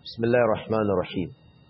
بسم الله الرحمن الرحيم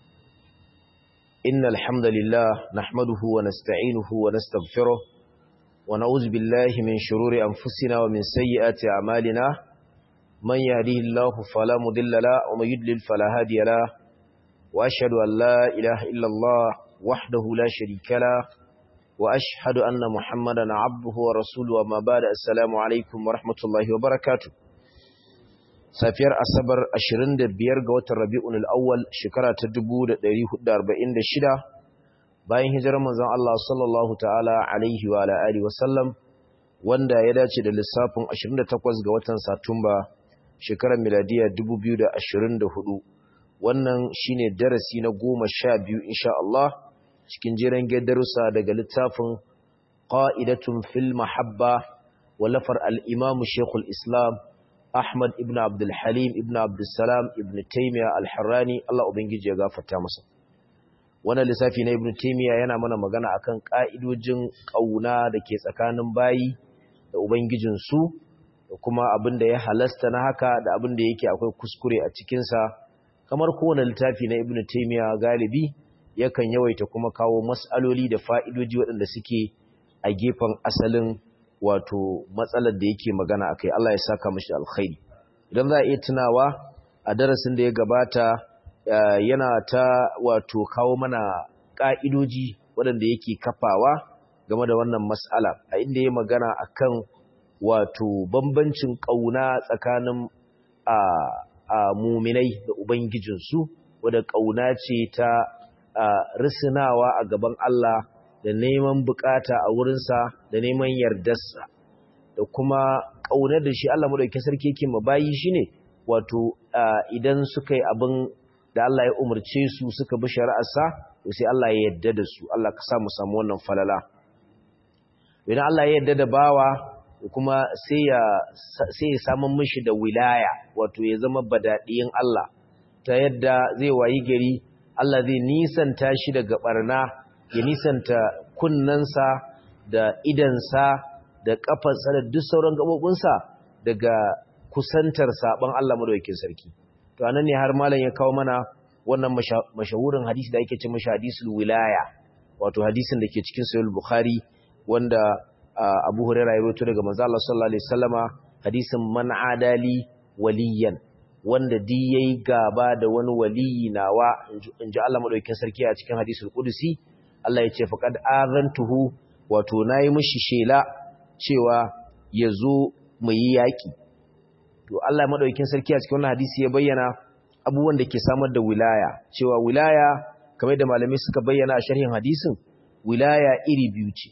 إن الحمد لله نحمده ونستعينه ونستغفره ونعوذ بالله من شرور أنفسنا ومن سيئات أعمالنا من يهديه الله فلا مضل له ومن يضلل فلا هادي له وأشهد أن لا إله إلا الله وحده لا شريك له وأشهد أن محمدا عبده ورسوله وما بعد السلام عليكم ورحمة الله وبركاته safiyar asabar 25 ga watan rabi'un al'awwal shekara ta 1446 bayan hijirar manzon Allah sallallahu ta'ala alaihi wa alihi wa sallam wanda ya dace da lissafin 28 ga watan satumba shekarar miladiya 2024 wannan shine darasi na 12 insha Allah cikin jiran darussa daga littafin qa'idatun fil mahabba wallafar al-imam shaykhul islam Ahmad ibn Abdul Halim ibn Abdul Salam ibn Taymiyyah al-Harrani Allah ubangiji ya gafarta masa wannan lissafi na ibn Taymiyyah yana mana magana akan ka'idojin kauna dake tsakanin bayi da ubangijin su da kuma abin da ya halasta na haka da abin da yake akwai kuskure a cikin sa kamar kowane littafi na ibn Taymiyyah galibi yakan yawaita kuma kawo mas'aloli da fa'idoji waɗanda suke a gefen asalin wato matsalar da yake magana akai Allah ya saka mishi alkhairi idan za a iya tunawa a darasin da ya gabata yana ta wato kawo mana ka'idoji waɗanda yake kafawa game da wannan mas'ala a inda ya magana akan wato bambancin ƙauna tsakanin a a muminai da ubangijinsu wadda ƙauna ce ta risinawa a gaban Allah da neman bukata a wurinsa da neman yardarsa da kuma ƙaunar da shi Allah madaukakin sarki yake mabayi shine wato idan suka yi abin da Allah ya umarce su suka bi shari'arsa to sai Allah ya yarda da su Allah ka sa mu samu wannan falala idan Allah ya yarda da bawa kuma sai ya sai ya samu mishi da wilaya wato ya zama badadiyin Allah ta yadda zai wayi gari Allah zai nisanta shi daga barna ya nisanta kunnansa da idansa da kafarsa da duk sauran gabobinsa daga kusantar saban Allah madaukakin sarki to anan ne har malam ya kawo mana wannan mashahurin hadisi da ake ce mashi hadisul wilaya wato hadisin da ke cikin sahih bukhari wanda Abu Hurairah ya rawaito daga manzo Allah sallallahu alaihi wasallama hadisin man adali waliyan wanda di yayi gaba da wani waliyi nawa inji Allah madaukakin sarki a cikin hadisul qudusi Allah ya ce faqad azantuhu wato nayi mishi shela cewa yazo mu yi yaki to Allah madaukakin sarki a cikin wannan hadisi ya bayyana abubuwan da ke samar da wilaya cewa wilaya kamar da malamai suka bayyana a sharhin hadisin wilaya iri biyu ce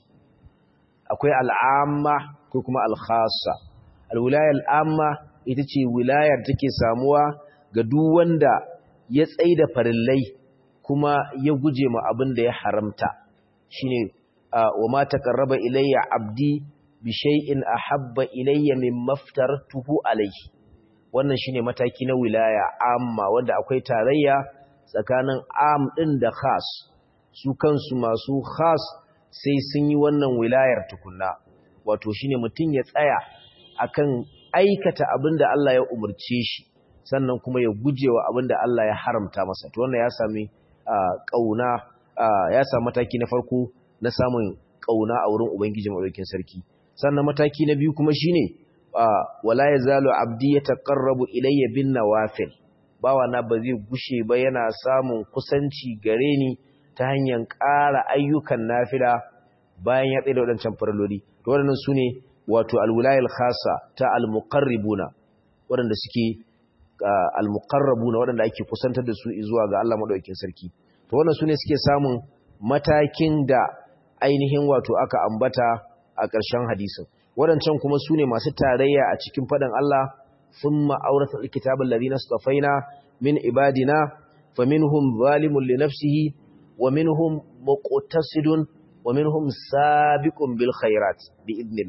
akwai al'amma ko kuma al-khassa al-wilaya al'amma ita ce wilayar take samuwa ga duk wanda ya tsaida farillai kuma ya guje ma abin da ya haramta shine wa ma taqarraba ilayya abdi bi shay'in ahabba ilayya mimma aftartuhu alayhi wannan shine mataki na wilaya amma wanda akwai tarayya tsakanin am din da khas su kansu masu khas sai sun yi wannan wilayar tukunna wato shine mutum ya tsaya akan aikata abin da Allah ya umarce shi sannan kuma ya gujewa abin da Allah ya haramta masa to wannan ya sami kauna ya samu mataki na farko na samun kauna a wurin ubangiji madaukakin sarki sannan mataki na biyu kuma shine wala yazalu abdi yataqarrabu ilayya bin nawafil bawa na ba zai gushe ba yana samun kusanci gare ni ta hanyar ƙara ayyukan nafila bayan ya tsaye da waɗancan farloli to waɗannan su ne wato alwilayar khasa ta almuqarribuna waɗanda suke almuqarrabuna waɗanda ake kusantar da su zuwa ga Allah madaukakin sarki to wannan su ne suke samun matakin da ainihin wato aka ambata a ƙarshen hadisin waɗancan kuma su ne masu tarayya a cikin faɗin Allah thumma awrata alkitabal ladina istafaina min ibadina faminhum zalimun li nafsihi wa minhum muqtasidun wa minhum sabiqun bil khairat bi idnil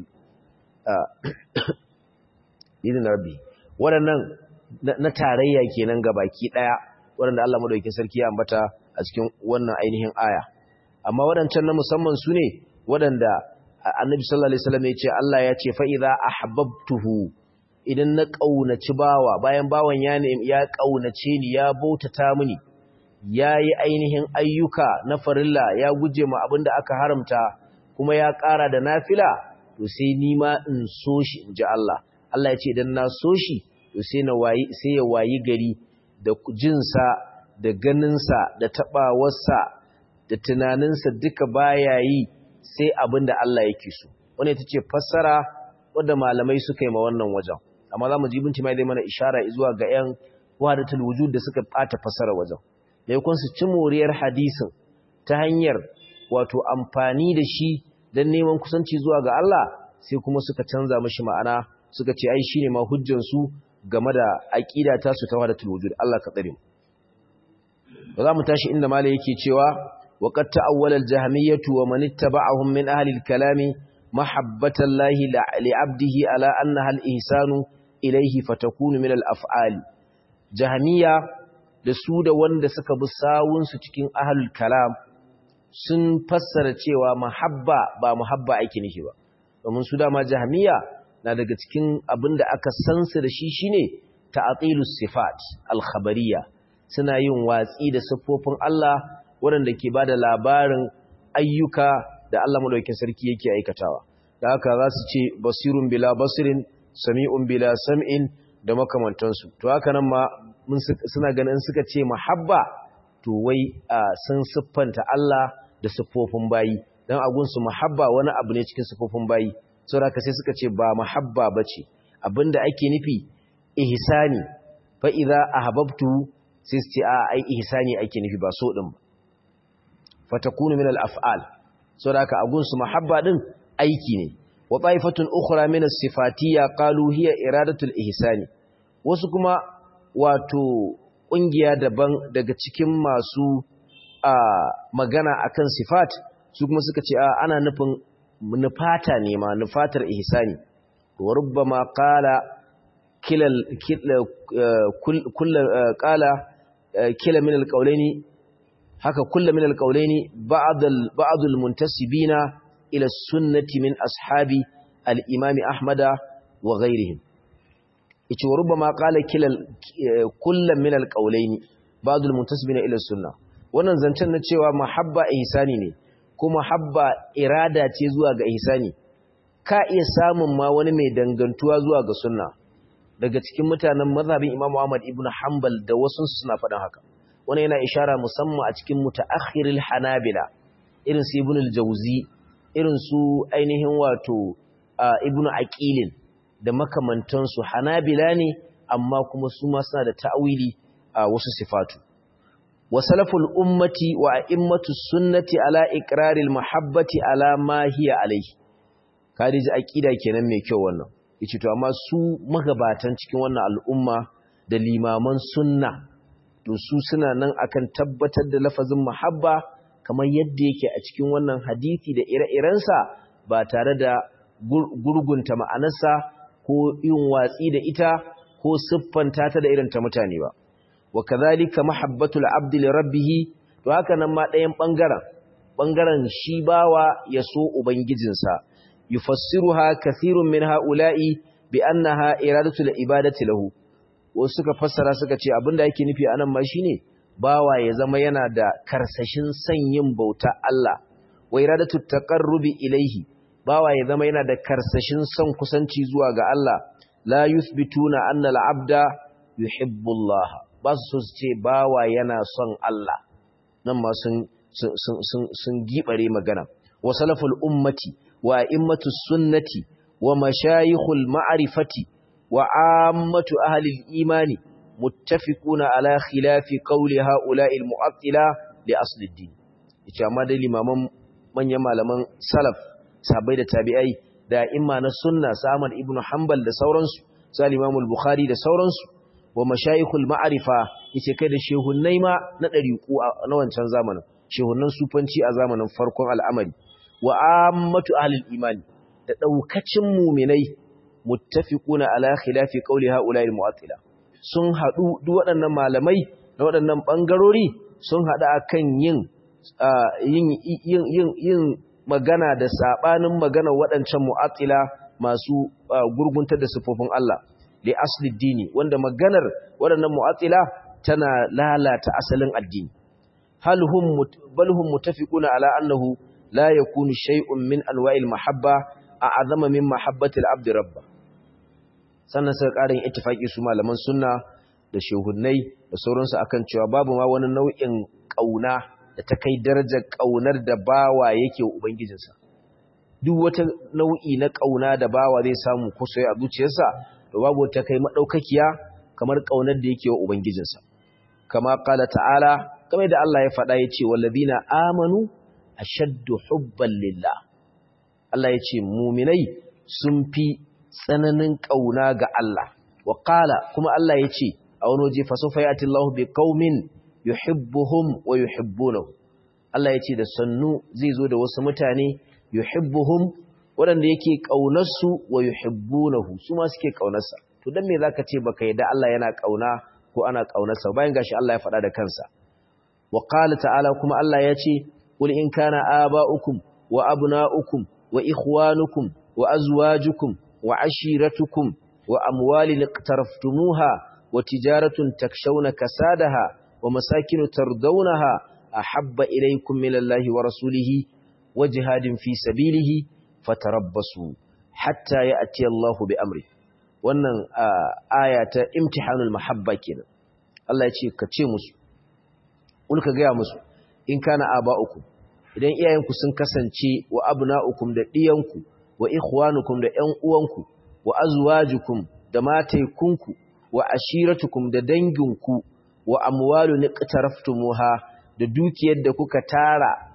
idin rabbi waɗannan na tarayya kenan ga baki ɗaya waɗanda Allah madaukakin sarki ya ambata a cikin wannan ainihin aya amma waɗancan na musamman su ne waɗanda annabi sallallahu alaihi wasallam ya ce Allah ya ce fa idza ahbabtuhu idan na ƙaunaci bawa bayan bawan ya ya ƙaunace ni ya bautata mini ya yi ainihin ayyuka na farilla ya guje ma abin da aka haramta kuma ya ƙara da nafila to sai ni ma in so shi in ji Allah Allah ya ce idan na so shi to sai na wayi sai ya wayi gari da jinsa da ganinsa da taɓawarsa da tunaninsa duka baya yi sai abin da Allah yake so wani ita ce fassara wadda malamai suka yi ma wannan wajen amma za mu ji binci mai zai mana ishara zuwa ga 'yan wadatul wujud da suka ɓata fassara wajen da yakun su ci moriyar hadisin ta hanyar wato amfani da shi don neman kusanci zuwa ga Allah sai kuma suka canza mashi ma'ana suka ce ai shine ma hujjansu game da aqida ta su ta wadatul wujud Allah ka tsare mu ba za mu tashi inda malai yake cewa wa qad ta'awwala al-jahmiyyah wa man ittaba'ahum min ahli al-kalam mahabbatan lahi li 'abdihi ala annaha al-ihsanu ilayhi fatakunu min al-af'ali jahmiyya da su da wanda suka bi sawun su cikin ahlul kalam sun fassara cewa mahabba ba muhabba ake nishi ba domin su dama jahmiyya na daga cikin abinda aka san su da shi shine ta'atilus sifat al-khabariyya suna yin watsi da siffofin Allah waɗanda ke ba da labarin ayyuka da Allah maɗaukin sarki yake aikatawa da haka za su ce basirun bila basirin sami'un bila sam'in da makamantansu to haka nan ma suna ganin suka ce mahabba to wai sun siffanta Allah da siffofin bayi don agunsu mahabba wani abu ne cikin siffofin bayi sau da sai suka ce ba mahabba ba ce abinda ake nufi ihsani fa'iza a hababtu sai su ce a ai ihsani ake nufi ba so din ba fatakunu min al-af'al so da haka agun su mahabba din aiki ne wa taifatun ukhra min as-sifatiyya qalu hiya iradatul ihsani wasu kuma wato kungiya daban daga cikin masu a magana akan sifat su kuma suka ce a ana nufin nufata ne ma nufatar ihsani wa rubbama qala kilal kullu qala kila min alqawlaini haka kullu min alqawlaini ba'd ba'd almuntasibina ila sunnati min ashabi al-imam ahmada wa ghayrihim yace wa rubbama qala kila kullu min alqawlaini ba'd almuntasibina ila sunna wannan zancen na cewa mahabba ihsani ne kuma habba irada ce zuwa ga ihsani ka iya samun ma wani mai dangantuwa zuwa ga sunna daga cikin mutanen mazhabin Imam Ahmad ibn Hanbal da wasu suna faɗin haka wani yana ishara musamman a cikin mutaakhiril Hanabila irin su Ibn al-Jawzi irin su ainihin wato Ibn Aqil da makamantan su Hanabila ne amma kuma su ma suna da ta'awili a wasu sifatu wa salaful ummati wa a'immatu sunnati ala iqraril mahabbati ala ma hiya alayhi kadiji aqida kenan mai kyau wannan yace to amma su magabatan cikin wannan al'umma da limaman sunna to su suna nan akan tabbatar da lafazin mahabba kamar yadda yake a cikin wannan hadisi da ire-irensa ba tare da gurgunta ma'anarsa ko yin watsi da ita ko siffanta ta da irin ta mutane ba wa kadhalika mahabbatul abdi li rabbih to haka nan ma ɗayan bangaren bangaren shi bawa ya so ubangijinsa yufassiruha kathirun min haula'i bi annaha iradatul ibadati lahu wasu suka fassara suka ce abinda yake nufi anan ma shine bawa ya zama yana da karsashin son yin bauta Allah wa iradatu taqarrubi ilaihi bawa ya zama yana da karsashin son kusanci zuwa ga Allah la yuthbituna anna al-abda yuhibbu Allah ba su so su ce bawa yana son Allah nan ma sun sun sun sun gibare magana wa salaful ummati wa immatu sunnati wa mashayikhul ma'rifati wa ammatu ahli al-imani muttafiquna ala khilafi qawli ha'ula'i al-mu'attila li asli ad-din yace amma dai limaman manyan malaman salaf sahabbai da tabi'ai da imma na sunna Ahmad ibn Hanbal da sauransu sai Imam al-Bukhari da sauransu wa mashayikhul ma'rifa yace kai da shehunnai ma na dariku na wancan zamanin shehunnan sufanci a zamanin farkon al'amari wa ammatu ahli al-imani da daukacin mu'minai muttafiquna ala khilafi qawli ha'ula'i al-mu'attila sun haɗu duk waɗannan malamai da waɗannan ɓangarori sun haɗu a kan yin magana da saɓanin magana waɗancan mu'attila masu gurguntar da sufofin Allah li asli dini wanda maganar waɗannan mu'attila tana lalata asalin addini hal hum bal hum muttafiquna ala annahu la yakunu shay'un min anwa'il mahabba a'azama min mahabbati al-abd rabba sannan suka ƙarin ittifaki su malaman sunna da shehunnai da sauransu akan cewa babu ma wani nau'in ƙauna da ta kai darajar ƙaunar da bawa yake wa ubangijinsa duk wata nau'i na ƙauna da bawa zai samu kusa a zuciyarsa to babu ta kai madaukakiya kamar ƙaunar da yake wa ubangijinsa kama qala ta'ala kamar da Allah ya faɗa yace wallazina amanu ashaddu hubban lillah Allah yace mu'minai sun fi tsananin ƙauna ga Allah wa qala kuma Allah yace a wani waje fa sawfa ya'ti Allahu bi qaumin yuhibbuhum wa yuhibbunahu Allah yace da sannu zai zo da wasu mutane yuhibbuhum waɗanda yake ƙaunarsu wa yuhibbunahu su ma suke ƙaunarsa to dan me zaka ce baka yadda Allah yana ƙauna ko ana ƙaunarsa bayan gashi Allah ya faɗa da kansa wa qala ta'ala kuma Allah ya ce qul in kana aba'ukum wa abna'ukum wa ikhwanukum wa azwajukum wa ashiratukum wa amwalin iqtaraftumuha wa tijaratun takshawna kasadaha wa masakinu tardawnaha ahabba ilaykum minallahi wa rasulihi wa jihadin fi sabilihi fatarabbasu hatta ya'ti Allahu bi amri wannan aya ta imtihanul mahabba kenan Allah ya ce ka ce musu ulka ga musu in kana aba'ukum idan iyayenku sun kasance wa abna'ukum da diyanku wa ikhwanukum da ƴan uwanku wa azwajukum da mataikunku wa ashiratukum da danginku wa amwalu niqtaraftumuha da dukiyar da kuka tara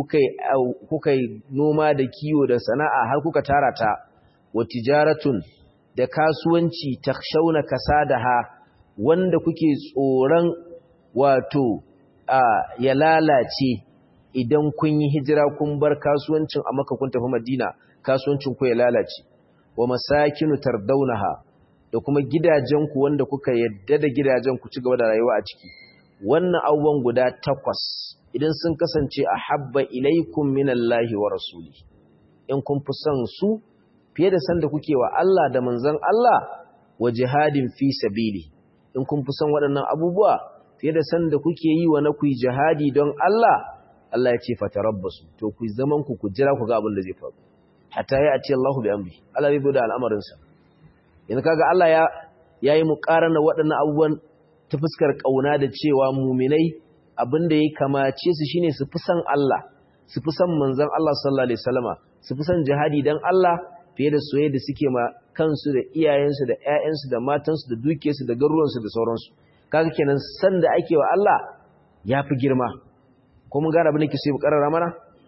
kuka yi noma da kiwo da sana'a har kuka tara ta wa tijaratun da kasuwanci ta shauna kasadaha wanda kuke tsoron wato ya lalace idan kun yi hijira kun bar kasuwancin a maka kun tafi madina kasuwancin ku ya lalace wa masakinu tardaunaha da kuma gidajenku wanda kuka yadda da gidajen ku ci gaba da rayuwa a ciki wannan abubuwan guda takwas idan sun kasance a habba ilaikum minallahi wa rasuli in kun fi son su fiye da sanda kuke wa Allah da manzon Allah wa jihadin fi sabili in kun fi son waɗannan abubuwa fiye da sanda kuke yi wa na ku jihadi don Allah Allah ya ce fatarabbasu to ku zaman ku ku jira ku ga abin da zai faru hatta ya ce Allahu bi amri Allah zai zo da al'amarin sa yanzu kaga Allah ya yayi muqarana waɗannan abubuwan ta fuskar kauna da cewa mu'minai abin da ya kamace su shine su fi san Allah su fi san manzon Allah sallallahu alaihi wasallama su fi san jihadi dan Allah fiye da soyayya da suke ma kansu da iyayensu da ƴaƴansu da matansu da dukiyarsu da garuruwansu da sauransu kaga kenan san da ake wa Allah yafi girma ko mun gane abin da ke so karara mana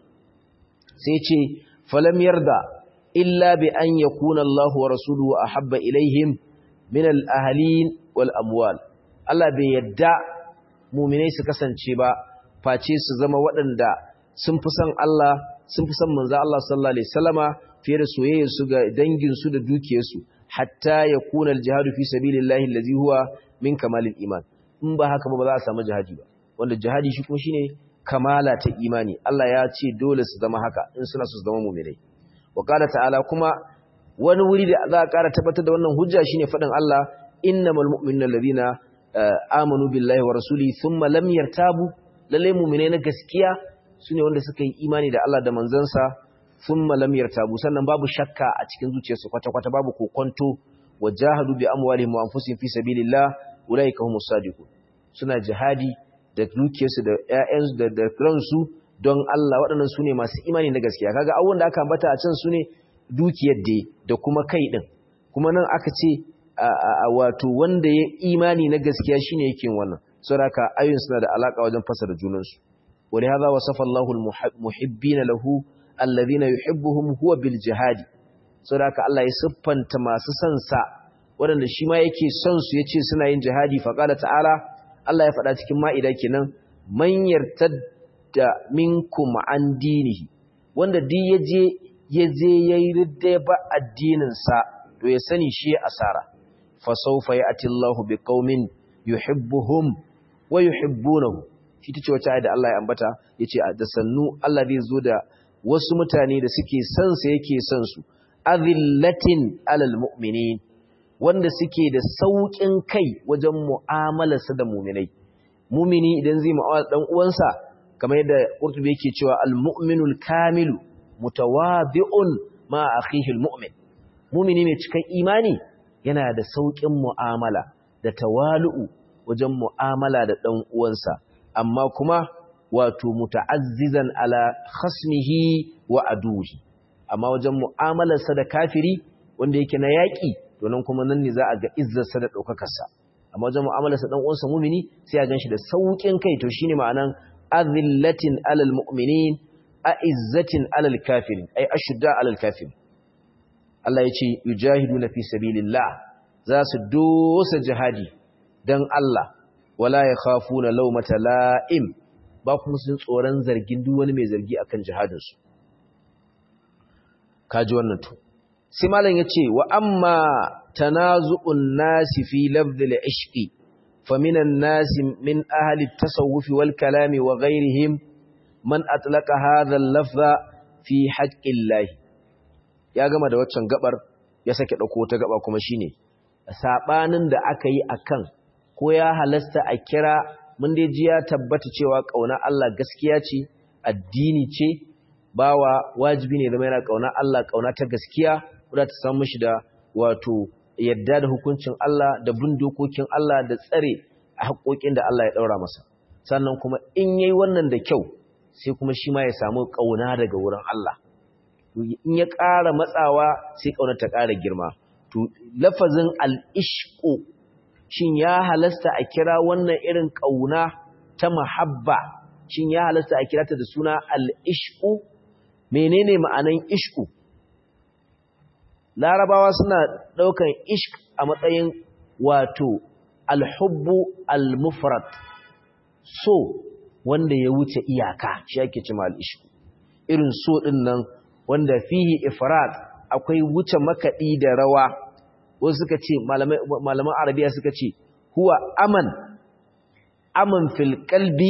sai ce falam yarda illa bi an yakuna Allahu wa rasuluhu ahabba ilaihim min al-ahlin wal amwal Allah bai yadda mu'minai su kasance ba face su zama waɗanda sun fi son Allah sun fi son manzo Allah sallallahu alaihi wasallama fiye da soyayyar su ga dangin su da dukiyar su hatta yakuna al-jihadu fi sabilillahi allazi huwa min kamalil iman in ba haka ba ba za a samu jihadi ba wanda jihadi shi kuma shine kamala ta imani Allah ya ce dole su zama haka in suna su zama mu'minai wa qala ta'ala kuma wani wuri da za a ƙara tabbatar da wannan hujja shine faɗin Allah innamal mu'minuna alladhina amanu billahi wa rasuli thumma lam yartabu lalle mu'minai na gaskiya sune wanda suka yi imani da Allah da manzansa thumma lam yartabu sannan babu shakka a cikin zuciyarsu kwata kwata babu kokonto wajahadu bi amwalihim wa anfusihim fi sabilillah ulaika humus sadiqun suna jihadi da dukiyarsu da ƴaƴansu da da ransu don Allah waɗannan sune masu imani na gaskiya kaga abubuwan da aka ambata a can sune dukiyar da da kuma kai din kuma nan aka ce wato wanda ya imani na gaskiya shine yake wannan saboda ayoyin suna da alaka wajen fasara junansu wani hadha wasafa Allahu almuhibbina lahu alladhina yuhibbuhum huwa bil jihad saboda Allah ya siffanta masu son sa waɗanda shi ma yake son su yace suna yin jihadi fa qala ta'ala Allah ya faɗa cikin ma'ida kenan man yartadda minkum an dinihi wanda duk yaje yaje yayi ridda ba addinin sa to ya sani shi asara fasaufa ya'ti Allahu biqaumin yuhibbuhum wa yuhibbunahu shi tace wace ayat da Allah ya ambata yace da sannu Allah zai zo da wasu mutane da suke son sa yake son su azillatin alal mu'minin wanda suke da sauƙin kai wajen mu'amalarsa da muminai mumini idan zai mu'amala dan uwansa kamar yadda Qurtubi yake cewa al-mu'minul kamilu mutawadi'un ma akhihi al-mu'min mumini mai cikan imani yana da sauƙin mu'amala da tawalu'u wajen mu'amala da dan uwansa amma kuma wato muta'azzizan ala khasmihi wa aduhi amma wajen mu'amalarsa da kafiri wanda yake na yaƙi to nan kuma nan ne za a ga izzarsa da ɗaukakarsa amma wajen mu'amalarsa ɗan uwansa mumini sai a ganshi da sauƙin kai to shine ma'anan azillatin alal mu'minin a'izzatin alal kafirin ai ashudda alal kafirin Allah ya ce yujahiduna fi sabilillah za su dosa jihadi dan Allah wala yakhafuna lawmata la'im ba kuma sun tsoron zargin duk wani mai zargi akan jihadinsu kaji wannan to sai malam yace wa amma tanazu'un nasi fi lafdhil ishqi faminan nasi min ahli at-tasawuf wal kalami wa ghayrihim man atlaqa hadha al-lafza fi haqqillah ya gama da waccan gabar ya sake dauko wata gaba kuma shine sabanin da aka yi akan ko ya halasta a kira mun dai ji ya tabbata cewa kauna Allah gaskiya ce addini ce bawa wajibi ne zama yana kauna Allah kauna ta gaskiya wadda ta samu shi da wato yadda da hukuncin Allah da bin dokokin Allah da tsare a haƙoƙin da Allah ya ɗaura masa sannan kuma in yayi wannan da kyau sai kuma shi ma ya samu kauna daga wurin Allah in ya ƙara matsawa sai kauna ta ƙara girma to lafazin al-ishqu shin ya halasta a kira wannan irin kauna ta mahabba shin ya halasta a kira ta da suna al-ishqu menene ma'anan ishku larabawa suna daukan ishq a matsayin wato alhubbu almufrad so wanda ya wuce iyaka shi ake cewa al-ishku irin so din nan wanda fihi ifrat akwai wuce makadi da rawa wasu suka ce malaman arabiya suka ce huwa aman aman fil qalbi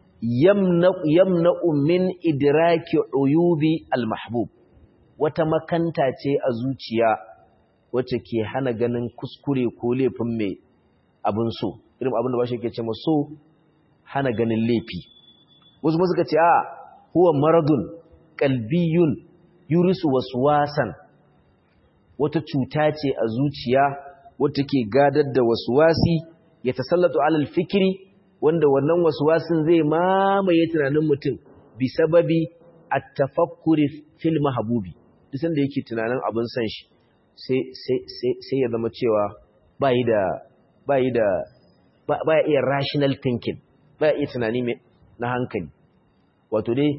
yamna'u min idraki uyubi al-mahbub wata makanta ce a zuciya wacce ke hana ganin kuskure ko laifin mai abin so irin abin da ba shi ke ce so hana ganin laifi wasu ma suka ce a huwa maradun qalbiyun yurisu waswasan wata cuta ce a zuciya wata ke gadar da waswasi ya tasallatu alal fikri wanda wannan waswasin zai mamaye tunanin mutum bi sababi at-tafakkuri fil mahbubi duk sanda yake tunanin abin san shi sai sai sai sai ya zama cewa bai da bai da ba iya rational thinking ba iya tunani na hankali wato dai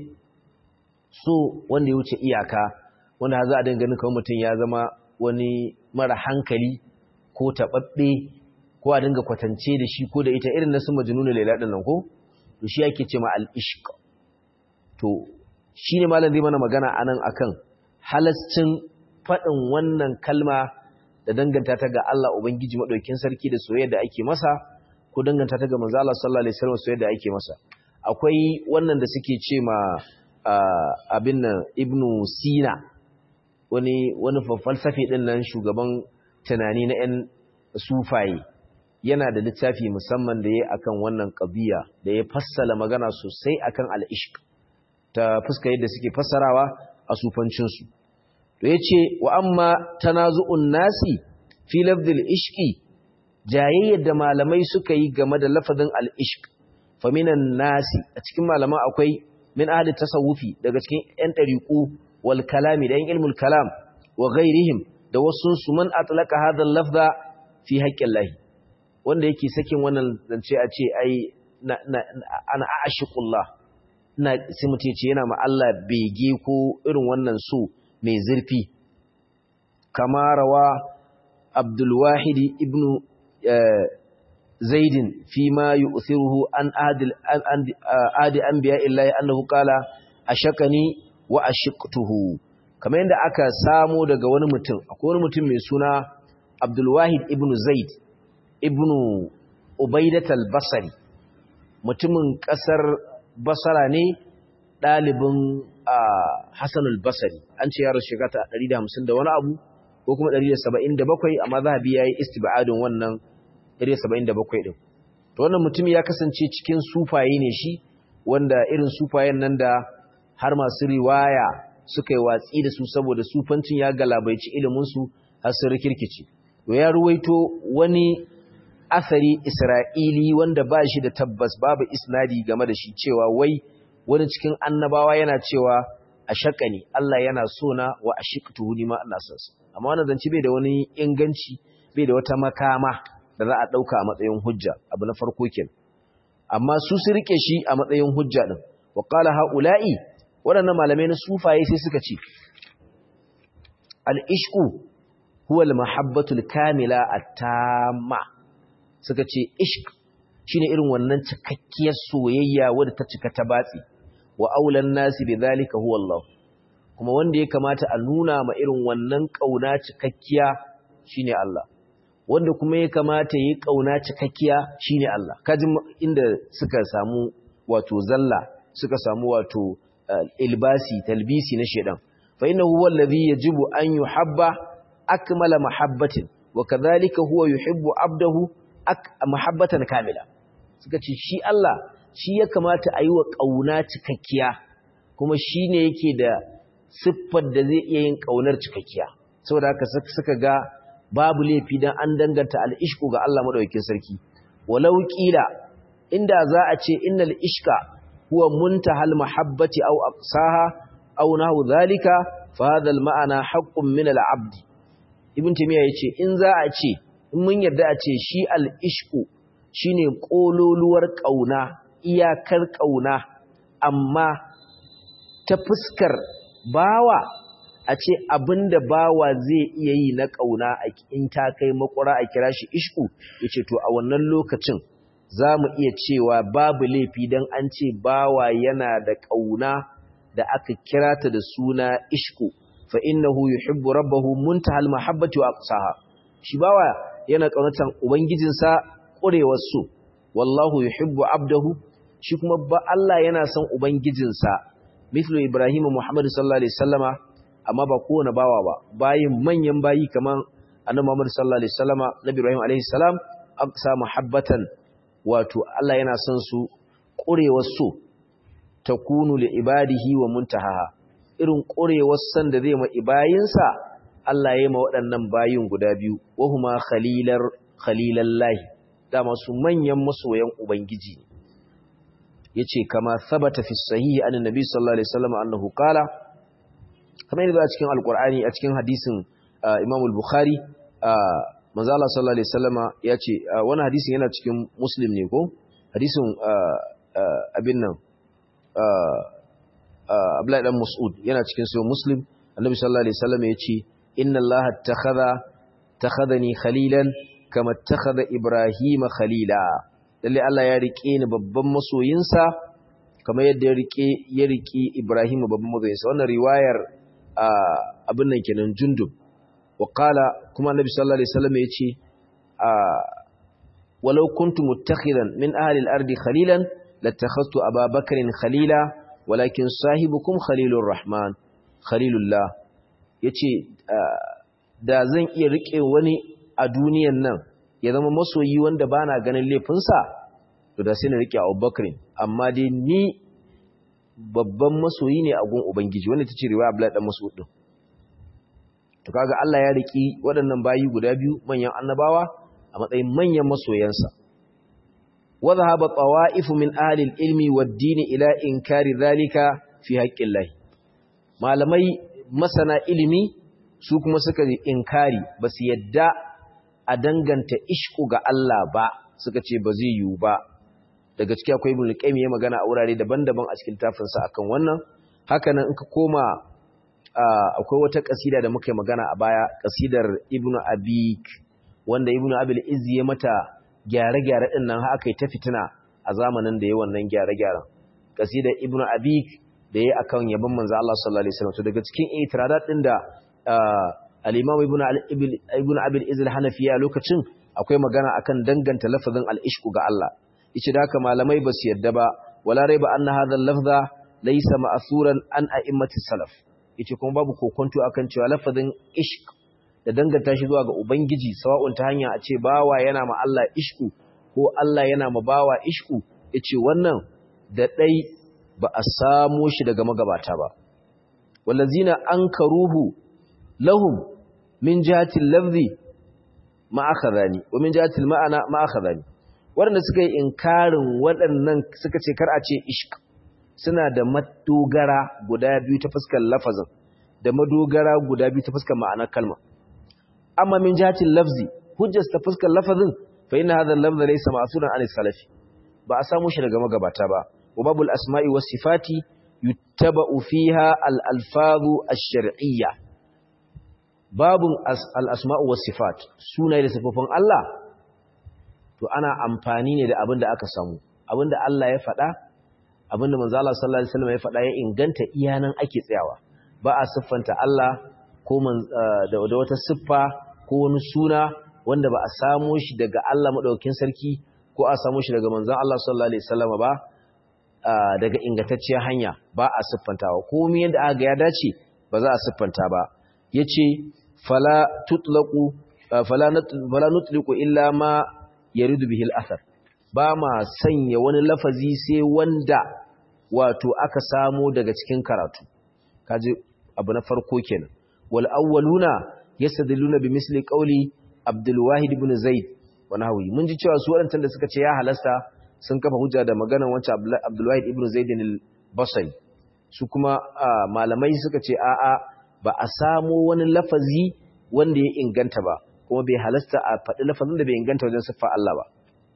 so wanda ya wuce iyaka wanda za a dinga ganin kamar mutum ya zama wani mara hankali ko taɓaɓɓe ko a dinga kwatance da shi ko da ita irin na su majnunu laila din nan ko to shi yake ce ma al-ishq to shine malam zai mana magana anan akan halascin fadin wannan kalma da danganta ta ga Allah ubangiji madaukin sarki da soyayya da ake masa ko danganta ta ga manzo Allah sallallahu alaihi wasallam soyayya da ake masa akwai wannan da suke ce ma abin nan ibnu sina wani wani falsafi din nan shugaban tunani na 'yan sufaye yana da littafi musamman da ya akan wannan ƙabiya da ya fassala magana sosai akan al'ishq ta fuska yadda suke fassarawa a sufancinsu to ya ce wa amma tanazu'un nasi fi lafdil ishqi jayayyar da malamai suka yi game da lafazin al'ishq faminan nasi a cikin malaman akwai min ahli tasawufi daga cikin 'yan ɗariƙu wal kalami da 'yan ilmul kalam wa ghairihim da wasu su man atlaka hadha lafza fi haqqin lahi wanda yake sakin wannan zance a ce ai ana ashiqullah ina sai mutum ce yana ma Allah bege ko irin wannan so mai zurfi kama rawa Abdul Wahid ibn Zaid fi ma yu'thiruhu an adil an adi anbiya illahi annahu qala ashakani wa ashiqtuhu kamar yadda aka samo daga wani mutum akwai wani mutum mai suna Abdul Wahid ibn Zaid ibn Ubaidat al-Basri mutumin kasar Basra ne dalibin Hassan al-Basri an ce ya rasu shekara 150 da wani abu ko kuma 177 amma zahabi yayi istibadin wannan 177 din to wannan mutum ya kasance cikin sufaye ne shi wanda irin sufayen nan da har masu riwaya suka yi watsi da su saboda sufancin ya galabaici ilimin su har sun rikirkice to ya ruwaito wani asari isra'ili wanda ba shi da tabbas babu isnadi game da shi cewa wai wani cikin annabawa yana cewa a ne Allah yana so na wa a shiqtuhu ni ma Allah sansa amma wannan zance bai da wani inganci bai da wata makama da za a dauka a matsayin hujja abu na farko kenan amma su su rike shi a matsayin hujja din wa qala haula'i wadannan malamai na sufaye sai suka ce al-ishqu huwa al-mahabbatu al-kamila at-tamma suka ce ishq shine irin wannan cikakkiyar soyayya wadda ta cika ta batsi wa aulan nasi bidhalika huwa Allah kuma wanda ya kamata a nuna ma irin wannan kauna cikakkiya shine Allah wanda kuma ya kamata yi kauna cikakkiya shine Allah kaji inda suka samu wato zalla suka samu wato ilbasi talbisi na shedan fa innahu huwa alladhi yajibu an yuhabba akmala mahabbatin wa kadhalika huwa yuhibbu abdahu mahabbatan kamila suka ce shi Allah shi ya kamata a yi wa ƙauna cikakkiya kuma shi ne yake da siffar da zai iya yin ƙaunar cikakkiya saboda haka suka ga babu laifi don an danganta al'ishku ga Allah maɗaukin sarki walau ƙila inda za a ce innal ishka huwa muntahal mahabbati aw aqsaha aw nahu zalika fa hadha al ma'ana haqqun min al abd ibn timiya yace in za a ce in mun yarda a ce shi al ishku shine kololuwar ƙauna iyakar ƙauna amma ta fuskar bawa a ce abinda bawa zai iya yi na ƙauna in ta kai makura a kira shi ishku ya ce to a wannan lokacin za mu iya cewa babu laifi don an ce bawa yana da ƙauna da aka kira ta da suna ishku fa innahu yuhibbu rabbahu muntahal mahabbati wa aqsaha shi bawa yana ƙaunatan ubangijinsa ƙurewar so wallahu yuhibbu abdahu shi kuma ba Allah yana son ubangijinsa mithlu ibrahim muhammad sallallahu alaihi wasallama amma ba kowane bawa ba bayin manyan bayi kaman annabi muhammad sallallahu alaihi wasallama nabi ibrahim alaihi salam aqsa muhabbatan wato Allah yana son su ƙurewar so takunu li ibadihi wa muntaha irin ƙurewar san da zai ma ibayinsa Allah ya yi ma waɗannan bayin guda biyu wahuma khalilar khalilallahi dama su manyan masoyan ubangiji yace kama sabata fi sahihi an annabi sallallahu alaihi wasallam annahu qala kamar yadda a cikin alqur'ani a cikin hadisin Imam al-Bukhari manzo Allah sallallahu alaihi wasallama yace wannan hadisin yana cikin Muslim ne ko hadisin abin nan Abdullahi dan Mas'ud yana cikin sahih Muslim annabi sallallahu alaihi wasallama yace inna Allah takhadha takhadhani khalilan kama takhadha Ibrahima khalila lalle Allah ya rike ni babban masoyinsa kamar yadda ya rike ya rike Ibrahim babban masoyinsa wannan riwayar abin nan kenan jundub wa qala kuma annabi sallallahu alaihi wasallam yace walau kuntu muttakhidan min ahli al-ardi khalilan latakhadtu Aba Bakrin khalila walakin sahibukum khalilur rahman khalilullah yace da zan iya rike wani a duniyan nan ya zama masoyi wanda ba na ganin laifinsa to da sai na rike Abubakar amma dai ni babban masoyi ne a gun ubangiji wanda tace riwaya Abdullah dan Mas'ud din to kaga Allah ya riki waɗannan bayi guda biyu manyan annabawa a matsayin manyan masoyansa wa dhahaba tawa'if min ahli al-ilmi wad-din ila inkari dhalika fi haqqillahi malamai masana ilimi su kuma suka inkari basu yadda a danganta ishku ga Allah ba suka ce ba zai yiwu ba daga ciki akwai ibn qayyim ya magana a wurare daban-daban a cikin tafinsa akan wannan haka nan in ka koma akwai wata kasida da muka yi magana a baya kasidar ibn abik wanda ibn abil izzi ya mata gyare-gyare din nan aka yi ta fitina a zamanin da ya wannan gyare-gyaren kasidar ibn abik da ya akan yabon manzo Allah sallallahu alaihi wasallam to daga cikin itiradat din da al-imam ibn abil izil hanafiya lokacin akwai magana akan danganta lafazin al-ishku ga Allah yace da haka malamai ba su yadda ba wala raiba anna hadha al-lafza laysa ma'suran an a'immati salaf yace kuma babu kokonto akan cewa lafazin ishq da danganta shi zuwa ga ubangiji sawa'un ta hanya a ce bawa yana ma Allah ishku ko Allah yana ma bawa ishku yace wannan da dai ba a samo shi daga magabata ba wallazina ankaruhu lahum min jihati lafzi ma akhadhani wa min jihati ma'ana ma akhadhani wanda suka yi inkarin waɗannan suka ce kar a ce ishq suna da madogara guda biyu ta fuskar lafazin da madogara guda biyu ta fuskar ma'anar kalma amma min jihati lafzi hujjar ta fuskar lafazin fa inna hadha al-lafz laysa ma'suran an salafi ba a samu shi daga magabata ba wa babul asma'i was sifati yuttaba'u fiha al-alfazu ash-shar'iyyah babun al-asma'u was sifat sunaye da sifofin Allah to ana amfani ne da abin da aka samu abin da Allah ya faɗa abin da manzo Allah sallallahu alaihi wasallam ya faɗa ya inganta iyanan ake tsayawa ba a siffanta Allah ko da wata siffa ko wani suna wanda ba a samu shi daga Allah madaukakin sarki ko a samu shi daga manzon Allah sallallahu alaihi wasallam ba daga ingantacciyar hanya ba a siffantawa komai yadda aka ga ya dace ba za a siffanta ba yace fala tutlaqu fala fala nutliqu illa ma yaridu bihil athar ba ma sanya wani lafazi sai wanda wato aka samo daga cikin karatu kaje abu na farko kenan wal awwaluna yastadilluna bi misli qawli abdul wahid ibn zaid wa nahwi mun ji cewa su wadannan da suka ce ya halasta sun kafa hujja da maganar wancan abdul wahid ibn zaid al-basri su kuma malamai suka ce a'a ba a samo wani lafazi wanda ya inganta ba kuma bai halasta a faɗi lafazin da bai inganta wajen siffa Allah ba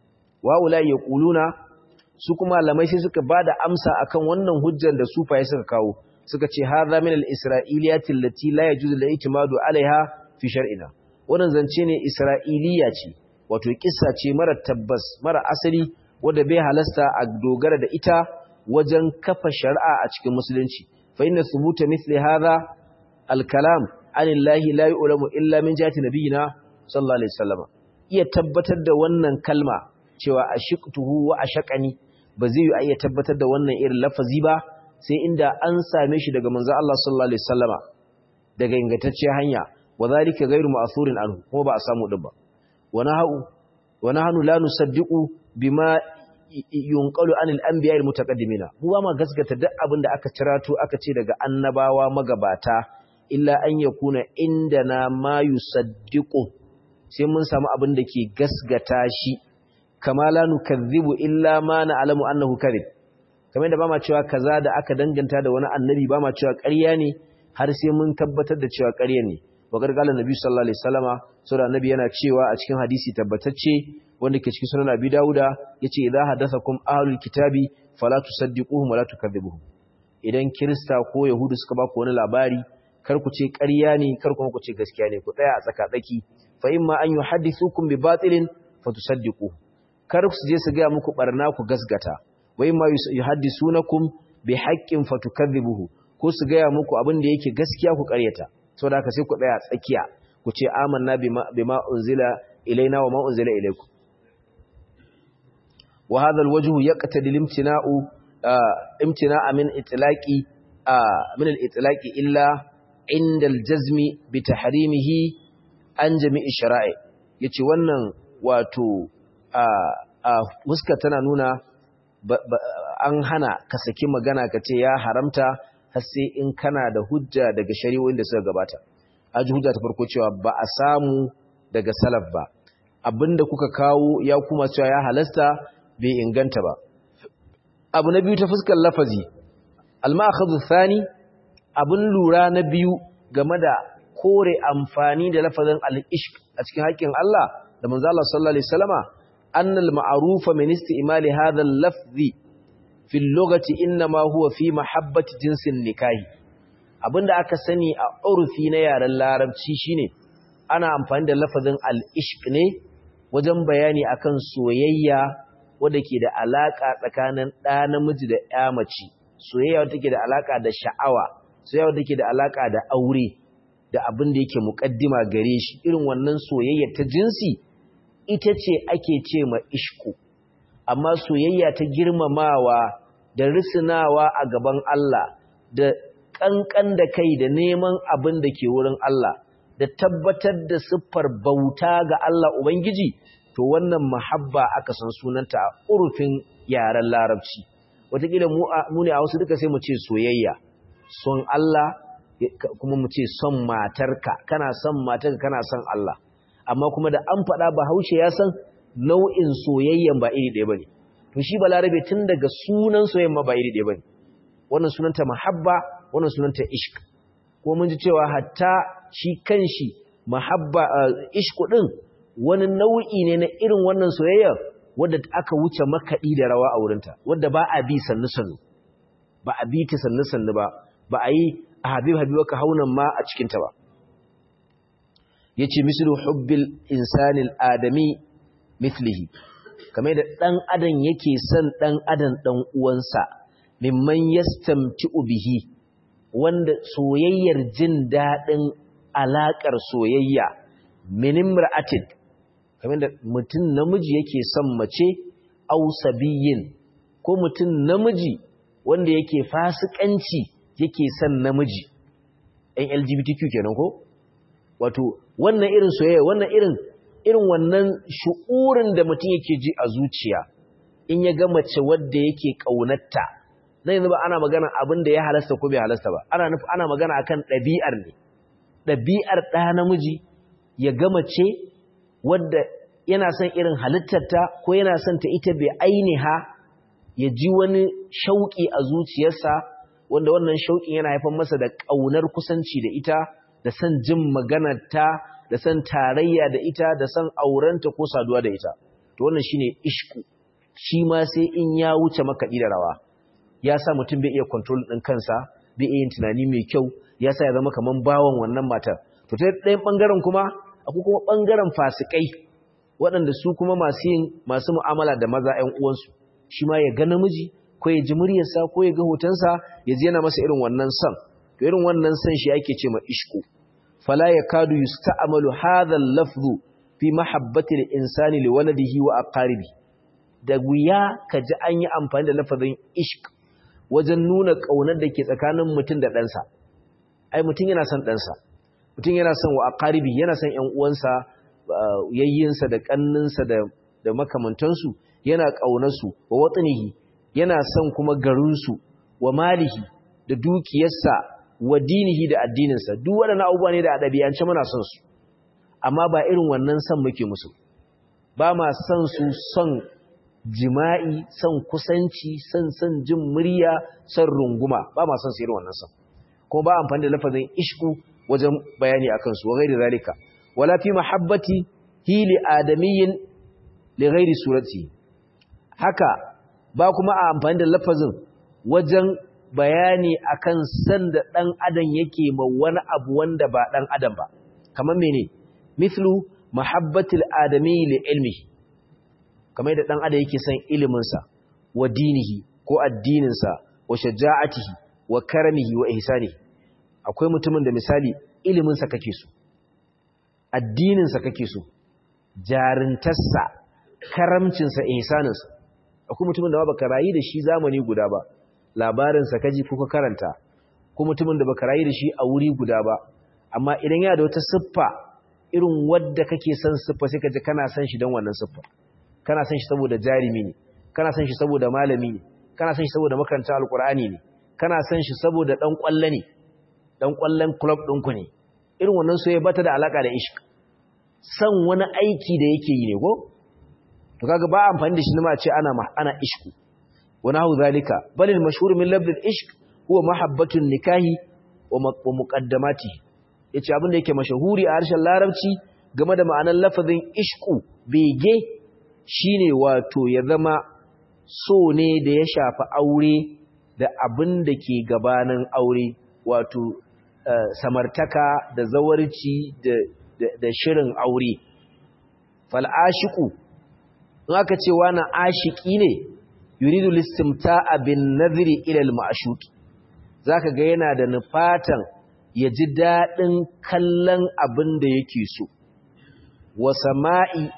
wa'ula ya ƙuluna su kuma malamai sai suka ba da amsa akan wannan hujjar da sufaye suka kawo suka ce hadha min al-isra'iliyati allati la yajuzu al-i'timadu 'alayha fi shar'ina wannan zance ne isra'iliya ce wato kissa ce mara tabbas mara asali wanda bai halasta a dogara da ita wajen kafa shari'a a cikin musulunci fa inna thubuta mithli hadha al-kalam anillahi la yu'lamu illa min jihati nabiyina sallallahu alaihi wasallam iya tabbatar da wannan kalma cewa ashiqtuhu wa ashaqani ba zai yi iya tabbatar da wannan irin lafazi ba sai inda an same shi daga manzo Allah sallallahu alaihi wasallama daga ingantacciyar hanya wa zalika ghairu ma'thurin anhu kuma ba a samu din ba wa nahu wa nahnu la nusaddiqu bima yunqalu anil anbiya al mutaqaddimina mu ba ma gaskata duk abin da aka cirato aka ce daga annabawa magabata illa an yakuna indana ma yusaddiqu sai mun samu abin da ke gasgata shi kama la nukazzibu illa ma na'lamu annahu kadhib kamar da ba ma cewa kaza da aka danganta da wani annabi ba ma cewa ƙarya ne har sai mun tabbatar da cewa ƙarya ne wa gargalan nabi sallallahu alaihi wasallama saboda annabi yana cewa a cikin hadisi tabbatacce wanda ke cikin sunan abi dauda yace idza hadathakum ahlul kitabi fala tusaddiquhum wala tukadzibuhum idan kirista ko yahudu suka ba ku wani labari kar ku ce ƙarya ne kar kuma ku ce gaskiya ne ku tsaya a tsaka-tsaki fa imma an yuhaddithukum bi batilin fatusaddiqu kar su je su ga muku barna ku gasgata wa imma yuhaddisunakum bi haqqin fatukadhibuhu ko su ga muku abin da yake gaskiya ku ƙaryata saboda haka sai ku tsaya tsakiya ku ce amanna bima bima unzila ilaina wa ma unzila ilaykum wa hadha alwajhu yaqtadi limtina'u imtina'a min itlaqi min al-itlaqi illa inda aljazmi bi tahrimihi an jami'i shara'i yace wannan wato a a huska tana nuna an hana ka saki magana ka ce ya haramta har sai in kana da hujja daga shari'o'in da suka gabata aji hujja ta farko cewa ba a samu daga salaf ba abinda kuka kawo ya kuma cewa ya halasta bai inganta ba abu na biyu ta fuskar lafazi al-ma'khadhu thani abin lura na biyu game da kore amfani da lafazin al-ishq a cikin haƙƙin Allah da manzo Allah sallallahu alaihi wasallama annal ma'rufa min istimali hadha al-lafzi fi al-lughati inma huwa fi mahabbati jinsin nikahi abinda aka sani a urfi na yaren larabci shine ana amfani da lafazin al-ishq ne wajen bayani akan soyayya wadda ke da alaka tsakanin ɗa namiji da ƴa mace soyayya wadda take da alaka da sha'awa soyayya wadda take da alaka da aure da abin da yake muƙaddima gare shi irin wannan soyayya ta jinsi ita ce ake ce ma ishku amma soyayya ta girmamawa da risinawa a gaban Allah da ƙanƙan da kai da neman abin da ke wurin Allah da tabbatar da siffar bauta ga Allah Ubangiji to wannan mahabba aka san sunanta a urfin yaren larabci wataƙila mu ne a wasu duka sai mu ce soyayya son Allah kuma mu ce son matarka kana son matarka kana son Allah amma kuma da an faɗa bahaushe ya san nau'in soyayyan ba iri ɗaya bane to shi balarabe tun daga sunan soyayyan ma ba iri ɗaya bane wannan sunanta mahabba wannan sunanta ishq ko mun ji cewa hatta shi kanshi mahabba ishq din wani nau'i ne na irin wannan soyayya wadda aka wuce makaɗi da rawa a wurinta wadda ba a bi sannu sannu ba a bi ta sannu sannu ba ba a yi a habib habiba ka haunan ma a cikinta ba ya ce mislu hubbil insanil adami mithlihi kamar da ɗan adam yake son ɗan adam ɗan uwansa mimman yastamti'u bihi wanda soyayyar jin daɗin alaƙar soyayya minim ra'atin kamar da mutum namiji yake son mace au sabiyin ko mutum namiji wanda yake fasikanci yake son namiji ɗan LGBTQ kenan ko wato wannan irin soyayya wannan irin irin wannan shu'urin da mutum yake ji a zuciya in ya ga mace wadda yake ƙaunarta na yanzu ba ana magana abin da ya halasta ko bai halasta ba ana nufi ana magana akan ɗabi'ar ne ɗabi'ar ɗa namiji ya ga mace wadda yana son irin halittarta ko yana son ta ita bai ainiha ya ji wani shauƙi a zuciyarsa wanda wannan shauƙin yana haifar masa da ƙaunar kusanci da ita da son jin maganarta da son tarayya da ita da son aurenta ko saduwa da ita to wannan shine ishku shi ma sai in ya wuce makaɗi da rawa ya sa mutum bai iya control ɗin kansa bai iya yin tunani mai kyau ya sa ya zama kaman bawan wannan matar to ta ɗayan ɓangaren kuma akwai kuma ɓangaren fasikai waɗanda su kuma masu yin masu mu'amala da maza ‘yan uwansu shi ma ya ga namiji ko ya ji muryarsa ko ya ga hotonsa ya ji yana masa irin wannan son to irin wannan son shi ake ce ma ishku fala yakadu yusta'malu hadha al-lafzu fi mahabbati al-insani li waladihi wa aqaribi da wuya kaji an yi amfani da lafazin ishq wajen nuna kaunar da ke tsakanin mutum da ɗansa ai mutum yana son ɗansa mutum yana son wa aqaribi yana son ƴan uwansa yayyinsa da kanninsa da da makamantansu yana ƙaunarsu wa watsanihi yana son kuma garinsu wa malihi da dukiyarsa wa dinihi da addininsa duk waɗannan abubuwa ne da a ɗabi'ance muna son su amma ba irin wannan son muke musu ba ma son su son jima'i son kusanci son son jin murya son runguma ba ma son su irin wannan son kuma ba amfani da lafazin ishku wajen bayani akan su wa gairi zalika wala fi mahabbati hili adamiyyin li ghairi surati haka ba kuma a amfani da lafazin wajen bayani akan san da dan adam yake ma wani abu wanda ba dan adam ba kamar mene mithlu mahabbatil adami li ilmi kamar da dan adam yake son ilimin sa wa dinihi ko addinin sa wa shaja'atihi wa karamihi wa ihsanihi akwai mutumin da misali ilimin sa kake so addinin sa kake so jarintarsa karamcinsa ihsaninsa akwai mutumin da ba baka rayu da shi zamani guda ba labarinsa kaji ko ka karanta ko mutumin da baka rayu da shi a wuri guda ba amma idan yana da wata siffa irin wadda kake son siffa sai ka ji kana son shi don wannan siffa kana son shi saboda jarimi ne kana son shi saboda malami ne kana son shi saboda makaranta alkur'ani ne kana son shi saboda dan kwallo ne dan kwallon club ɗinku ne irin wannan soyayya bata da alaka da ishq san wani aiki da yake yi ne ko to kaga ba amfani da shi ne ma ce ana ana ishku wa nahu zalika bal al mashhur min labd al ishq huwa mahabbatun nikahi wa muqaddamati yace abin da yake mashahuri a harshen larabci game da ma'anar lafazin ishku bege shine wato ya zama so ne da ya shafi aure da abin da ke gabanin aure wato samartaka da zawarci da da shirin aure fal'ashiku in aka ce wani ashiki ne yuridu listimta'a bin naziri ilal ma'ashuki zaka ga yana da nufatan ya ji daɗin kallon abin da yake so wa sama'i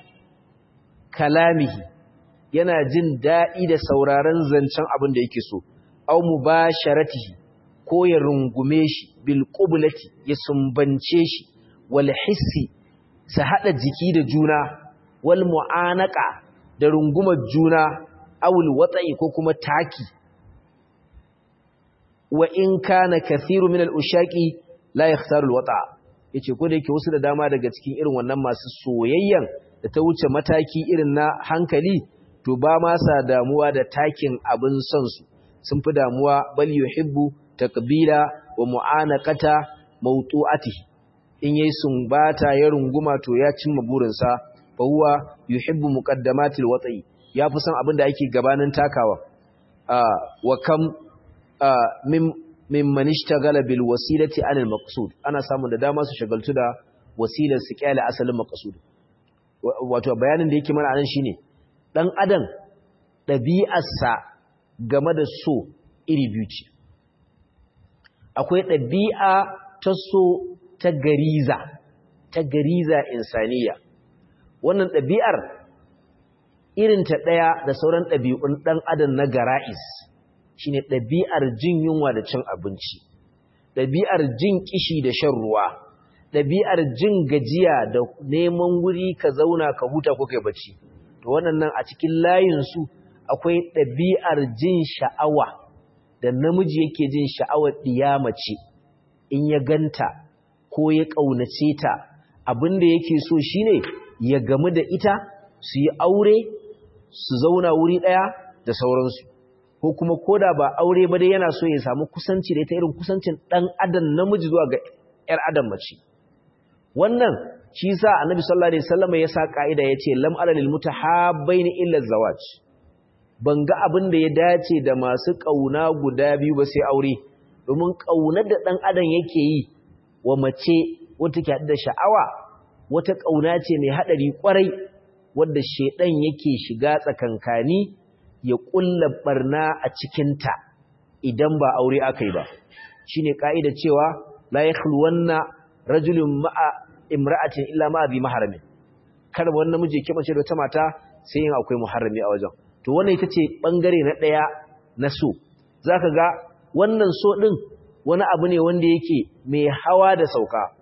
kalamihi yana jin daɗi da sauraron zancen abin da yake so au mubasharatihi ko ya rungume shi bil ya sumbance shi wal hissi su hada jiki da juna wal mu'anaka da rungumar juna awul watsa'i ko kuma taki wa in kana kathiru min al-ushaqi la yakhtaru al-wata yace ko da yake wasu da dama daga cikin irin wannan masu soyayyan da ta wuce mataki irin na hankali to ba ma sa damuwa da takin abin son su sun fi damuwa bal yuhibbu taqbila wa mu'anaqata mawtu'atihi in yayi sumbata ya runguma to ya cimma burinsa fa huwa yuhibbu muqaddamatil wat'i ya fi son abin da ake gabanin takawa wa kam min mimman ishtagala bil wasilati anil maqsud ana samun da dama su shagaltu da wasilar su kyale asalin maqsud wato bayanin da yake mana anan shine dan adam ɗabi'arsa game da so iri biyu ce akwai ɗabi'a ta so ta gariza ta gariza insaniya wannan ɗabi'ar irinta ɗaya da sauran ɗabi'un ɗan adam na gara'is shine ɗabi'ar jin yunwa da cin abinci ɗabi'ar jin kishi da shan ruwa ɗabi'ar jin gajiya da neman wuri ka zauna ka huta ko kai bacci to wannan a cikin layinsu akwai ɗabi'ar jin sha'awa da namiji yake jin sha'awar ɗiyamace in ya ganta ko ya ƙaunace ta abin da yake so shine ya gamu da ita su yi aure su zauna wuri ɗaya da sauransu ko kuma koda ba aure ba dai yana so ya samu kusanci da ita irin kusancin ɗan adam namiji zuwa ga ‘yar adam mace wannan shi sa annabi sallallahu alaihi wasallam ya sa ka'ida ya ce lam alal mutahabbaini illa zawaj ban ga abin da ya dace da masu ƙauna guda biyu ba sai aure domin ƙaunar da ɗan adam yake yi wa mace wata ke da sha'awa wata ƙauna ce mai haɗari ƙwarai wadda shaiɗan yake shiga tsakankani ya ƙulla barna a cikinta idan ba aure aka yi ba shi ne ƙa'ida cewa la ya wannan rajulun ma'a imra'atin illa ma'a bi maharamin kar wani namiji ke mace da ta mata sai yin akwai muharrami a wajen to wannan ita ce ɓangare na ɗaya na so za ka ga wannan so ɗin wani abu ne wanda yake mai hawa da sauka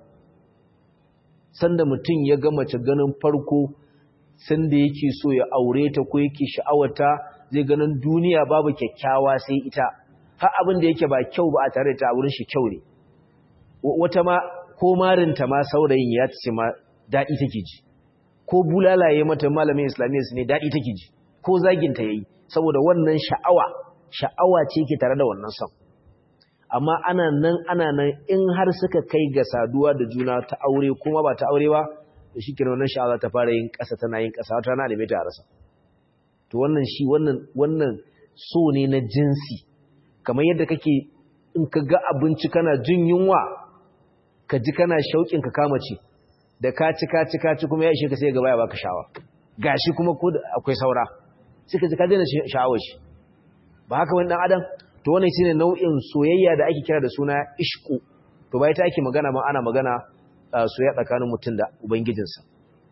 sanda mutum ya ga mace ganin farko sanda yake so ya aure ta ko yake sha'awata zai ganin duniya babu kyakkyawa sai ita har abin da yake ba kyau ba a tare da ta wurin shi kyau ne wata ma ko marinta ma saurayin ya ce ma daɗi take ji ko bulalaye mata malamin islamiyya su ne daɗi take ji ko zaginta ya yi saboda wannan sha'awa sha'awa ce ke tare da wannan son amma ana nan ana nan in har suka kai ga saduwa da juna ta aure kuma ba ta aure ba da shi kenan wannan sha'awa ta fara yin ƙasa tana yin ƙasa wata na da ta rasa to wannan shi wannan wannan so ne na jinsi kamar yadda kake in ka ga abinci kana jin yunwa ka ji kana shauƙin ka kama ci da ka ci ka ci ka ci kuma ya ishe ka sai gaba ya baka sha'awa gashi kuma ko akwai saura sai ka ji ka daina sha'awar shi ba haka wani dan adam to wannan shine nau'in soyayya da ake kira da suna ishku to bai ta ake magana ma ana magana soyayya tsakanin mutum da ubangijinsa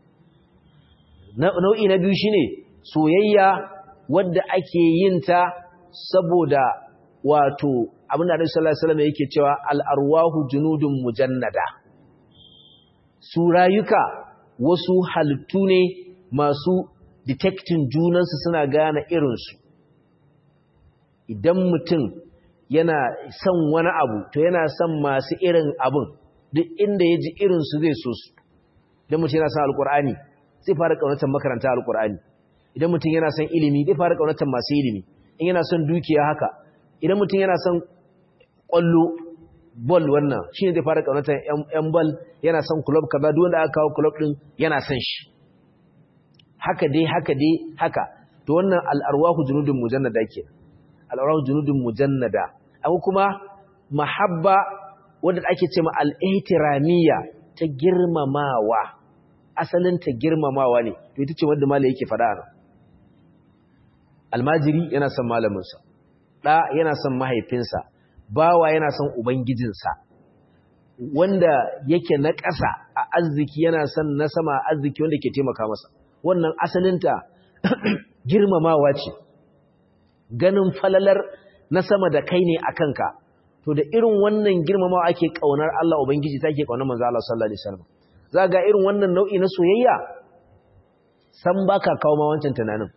nau'i na biyu shine soyayya wadda ake yin ta saboda wato abin da Annabi sallallahu alaihi wasallam yake cewa al-arwahu junudun mujannada su rayuka wasu halittu ne masu detecting junansu suna gane irinsu idan mutum yana son wani abu to yana son masu irin abun duk inda ya ji irinsu zai so su idan mutum yana son alkur'ani zai fara kaunatar makaranta alkur'ani idan mutum yana son ilimi zai fara kaunatar masu ilimi in yana son dukiya haka idan mutum yana son kwallo ball wannan shi ne zai fara kaunatar yan ball yana son club kaza duk wanda aka kawo club din yana son shi haka dai haka dai haka to wannan al'arwahu junudun mujannada kenan al'aurar junudun mujannada abu kuma mahabba wadda ake ce ma al'ihtiramiya ta girmamawa asalin ta girmamawa ne to ita ce wadda malai yake faɗa nan almajiri yana son malaminsa ɗa yana son mahaifinsa bawa yana son ubangijinsa wanda yake na ƙasa a arziki yana son na sama a arziki wanda ke taimaka masa wannan asalinta girmamawa ce ganin falalar na sama da kai ne a kanka to da irin wannan girmamawa ake kaunar Allah ubangiji take kaunar manzo Allah sallallahu alaihi wasallam za ga irin wannan nau'i na soyayya san baka kawo ma wancan tunanin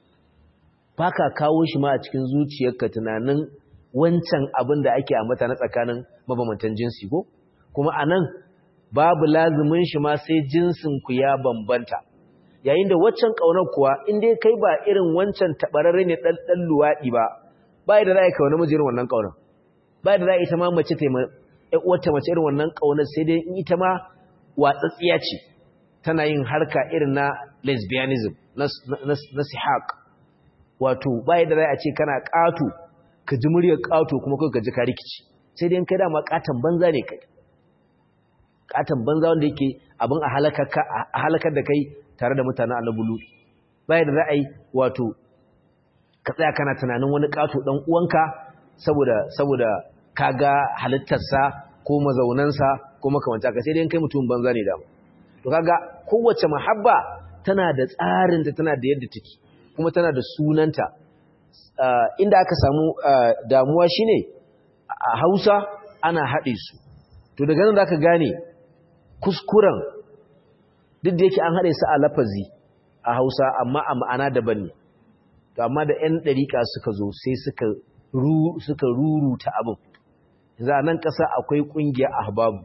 baka kawo shi ma a cikin zuciyarka tunanin wancan abin da ake ambata na tsakanin mabambantan jinsi ko kuma anan babu lazumin shi ma sai jinsin ku ya bambanta yayin da waccan kaunar kuwa in dai kai ba irin wancan tabararre ne dan dan luwadi ba ba da za ka kauna miji irin wannan kaunar ba da za ita ma mace ta yi wata mace irin wannan kaunar sai dai in ita ma watsatsiya ce tana yin harka irin na lesbianism na sihaq wato ba da za a ce kana ƙato ka ji muryar ƙato kuma kai ka ji ka rikici sai dai kai dama ƙaton banza ne kai ƙaton banza wanda yake abin a halakar da kai tare da mutanen annabulu ba da za a yi wato ka tsaya kana tunanin wani ƙato ɗan uwanka saboda saboda kaga halittarsa ko mazaunansa ko makamanta ka sai dai kai mutum banza ne dama to kaga kowace mahabba tana da tsarinta tana da yadda take kuma tana da sunanta inda aka samu damuwa shine a Hausa ana haɗe su to daga nan zaka gane kuskuren duk da yake an haɗe su a lafazi a Hausa amma a ma'ana daban ne to amma da 'yan ɗariƙa suka zo sai suka ru suka ruruta abin za nan ƙasa akwai ƙungiyar ahbabu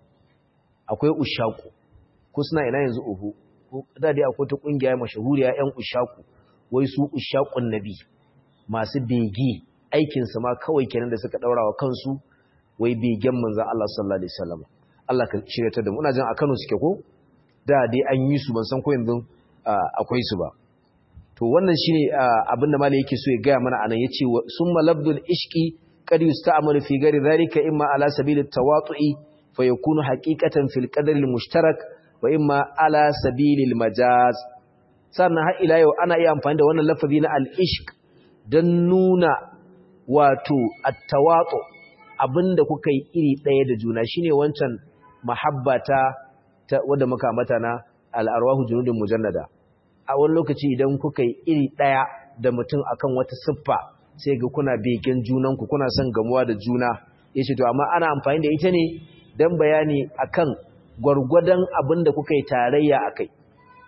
akwai ushaku ko suna ina yanzu uhu ko da dai akwai ta ƙungiya mashahuriya 'yan ushaku wai su ushakun nabi masu bege aikinsu ma kawai kenan da suka ɗaura wa kansu wai begen manzan Allah sallallahu alaihi wasallam Allah ka shirya ta da mu ina jin a Kano suke ko da dai an yi su ban san ko yanzu akwai su ba to wannan shine abin da malai yake so ya gaya mana anan yace summa labdul ishqi qad yusta'malu fi ghairi dhalika imma ala sabil at-tawatu'i fa yakunu haqiqatan fil qadri al-mushtarak wa imma ala sabil al-majaz sannan har ila yau ana iya amfani da wannan lafazi na al-ishq dan nuna wato at-tawatu abinda kuka yi iri daya da juna shine wancan mahabbata ta wanda muka mata na al-arwahu junudun mujannada a wani lokaci idan kuka yi iri ɗaya da mutum akan wata siffa sai ga kuna begen junanku kuna son gamuwa da juna ya ce to amma ana amfani da ita ne don bayani akan gwargwadon abin da kuka yi tarayya a kai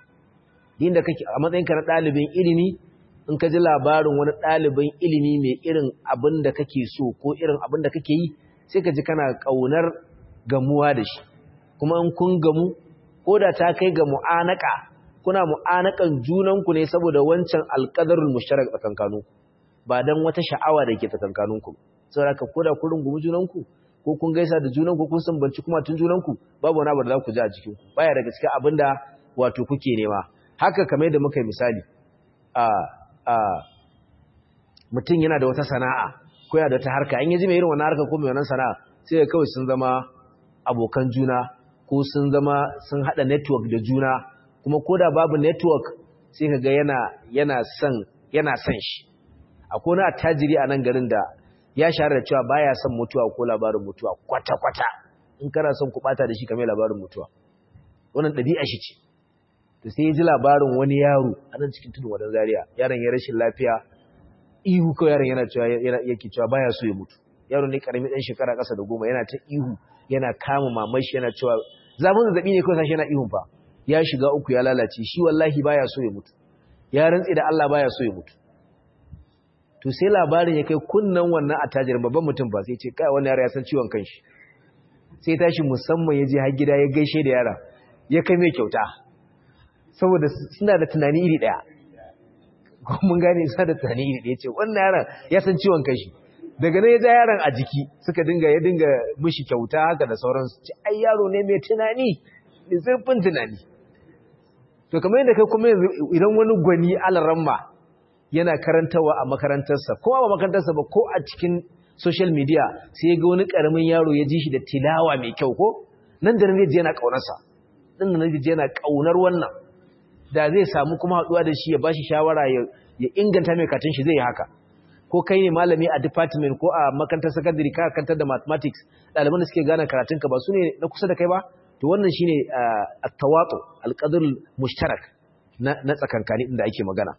inda kake a matsayinka na ɗalibin ilimi in ka ji labarin wani ɗalibin ilimi mai irin abin da kake so ko irin abin da kake yi sai ka ji kana ƙaunar gamuwa da shi kuma in kun gamu ko da ta kai ga mu'anaka kuna mu'anakan junanku ne saboda wancan alƙadarul mushtarak tsakankaninku ba dan wata sha'awa da ke tsakankaninku saboda ka koda ku rungumi junanku ko kun gaisa da junanku kun sambanci kuma tun junanku babu wani abu da za ku ji a cikin ku baya daga cikin abinda wato kuke nema haka kamar yadda muka yi misali a a mutum yana da wata sana'a ko yana da wata harka in yaji mai irin wannan harka ko mai wannan sana'a sai kawai sun zama abokan juna ko sun zama sun hada network da juna kuma ko da babu network sai ka ga yana yana son yana son shi akwai wani attajiri a nan garin da ya shahara da cewa baya son mutuwa ko labarin mutuwa kwata kwata in kana son ku bata da shi kamar labarin mutuwa wannan ɗabi'a shi ce to sai ya ji labarin wani yaro a nan cikin tudun wadan zaria yaron ya rashin lafiya ihu kawai yaron yana cewa yake cewa baya so ya mutu yaro ne karami dan shekara ƙasa da goma yana ta ihu yana kama mamashi yana cewa zafin zazzabi ne kawai sashi yana ihun fa ya shiga uku ya lalace shi wallahi baya so ya mutu ya rantsi da Allah baya so ya mutu to sai labarin ya kai kunnan wannan attajirin babban mutum ba sai ce kai wannan yara ya san ciwon kanshi sai tashi musamman ya je har gida ya gaishe da yara ya kai mai kyauta saboda suna da tunani iri daya ko mun gane suna da tunani iri daya ce wannan yaron ya san ciwon kanshi daga nan ya ja yaron a jiki suka dinga ya dinga mishi kyauta haka da sauransu ce ai yaro ne mai tunani mai zurfin tunani to kamar yadda kai kuma idan wani gwani alaramma yana karantawa a makarantarsa ko a makarantarsa ba ko a cikin social media sai ga wani karamin yaro ya ji shi da tilawa mai kyau ko nan da nan zai yana kaunarsa nan da nan zai yana kaunar wannan da zai samu kuma haduwa da shi ya bashi shawara ya inganta mai katin shi zai yi haka ko kai ne malami a department ko a makarantar secondary ka kantar da mathematics ɗaliban da suke gane karatunka ba su ne na kusa da kai ba to wannan shine at-tawatu al-qadr mushtarak na tsakankani inda ake magana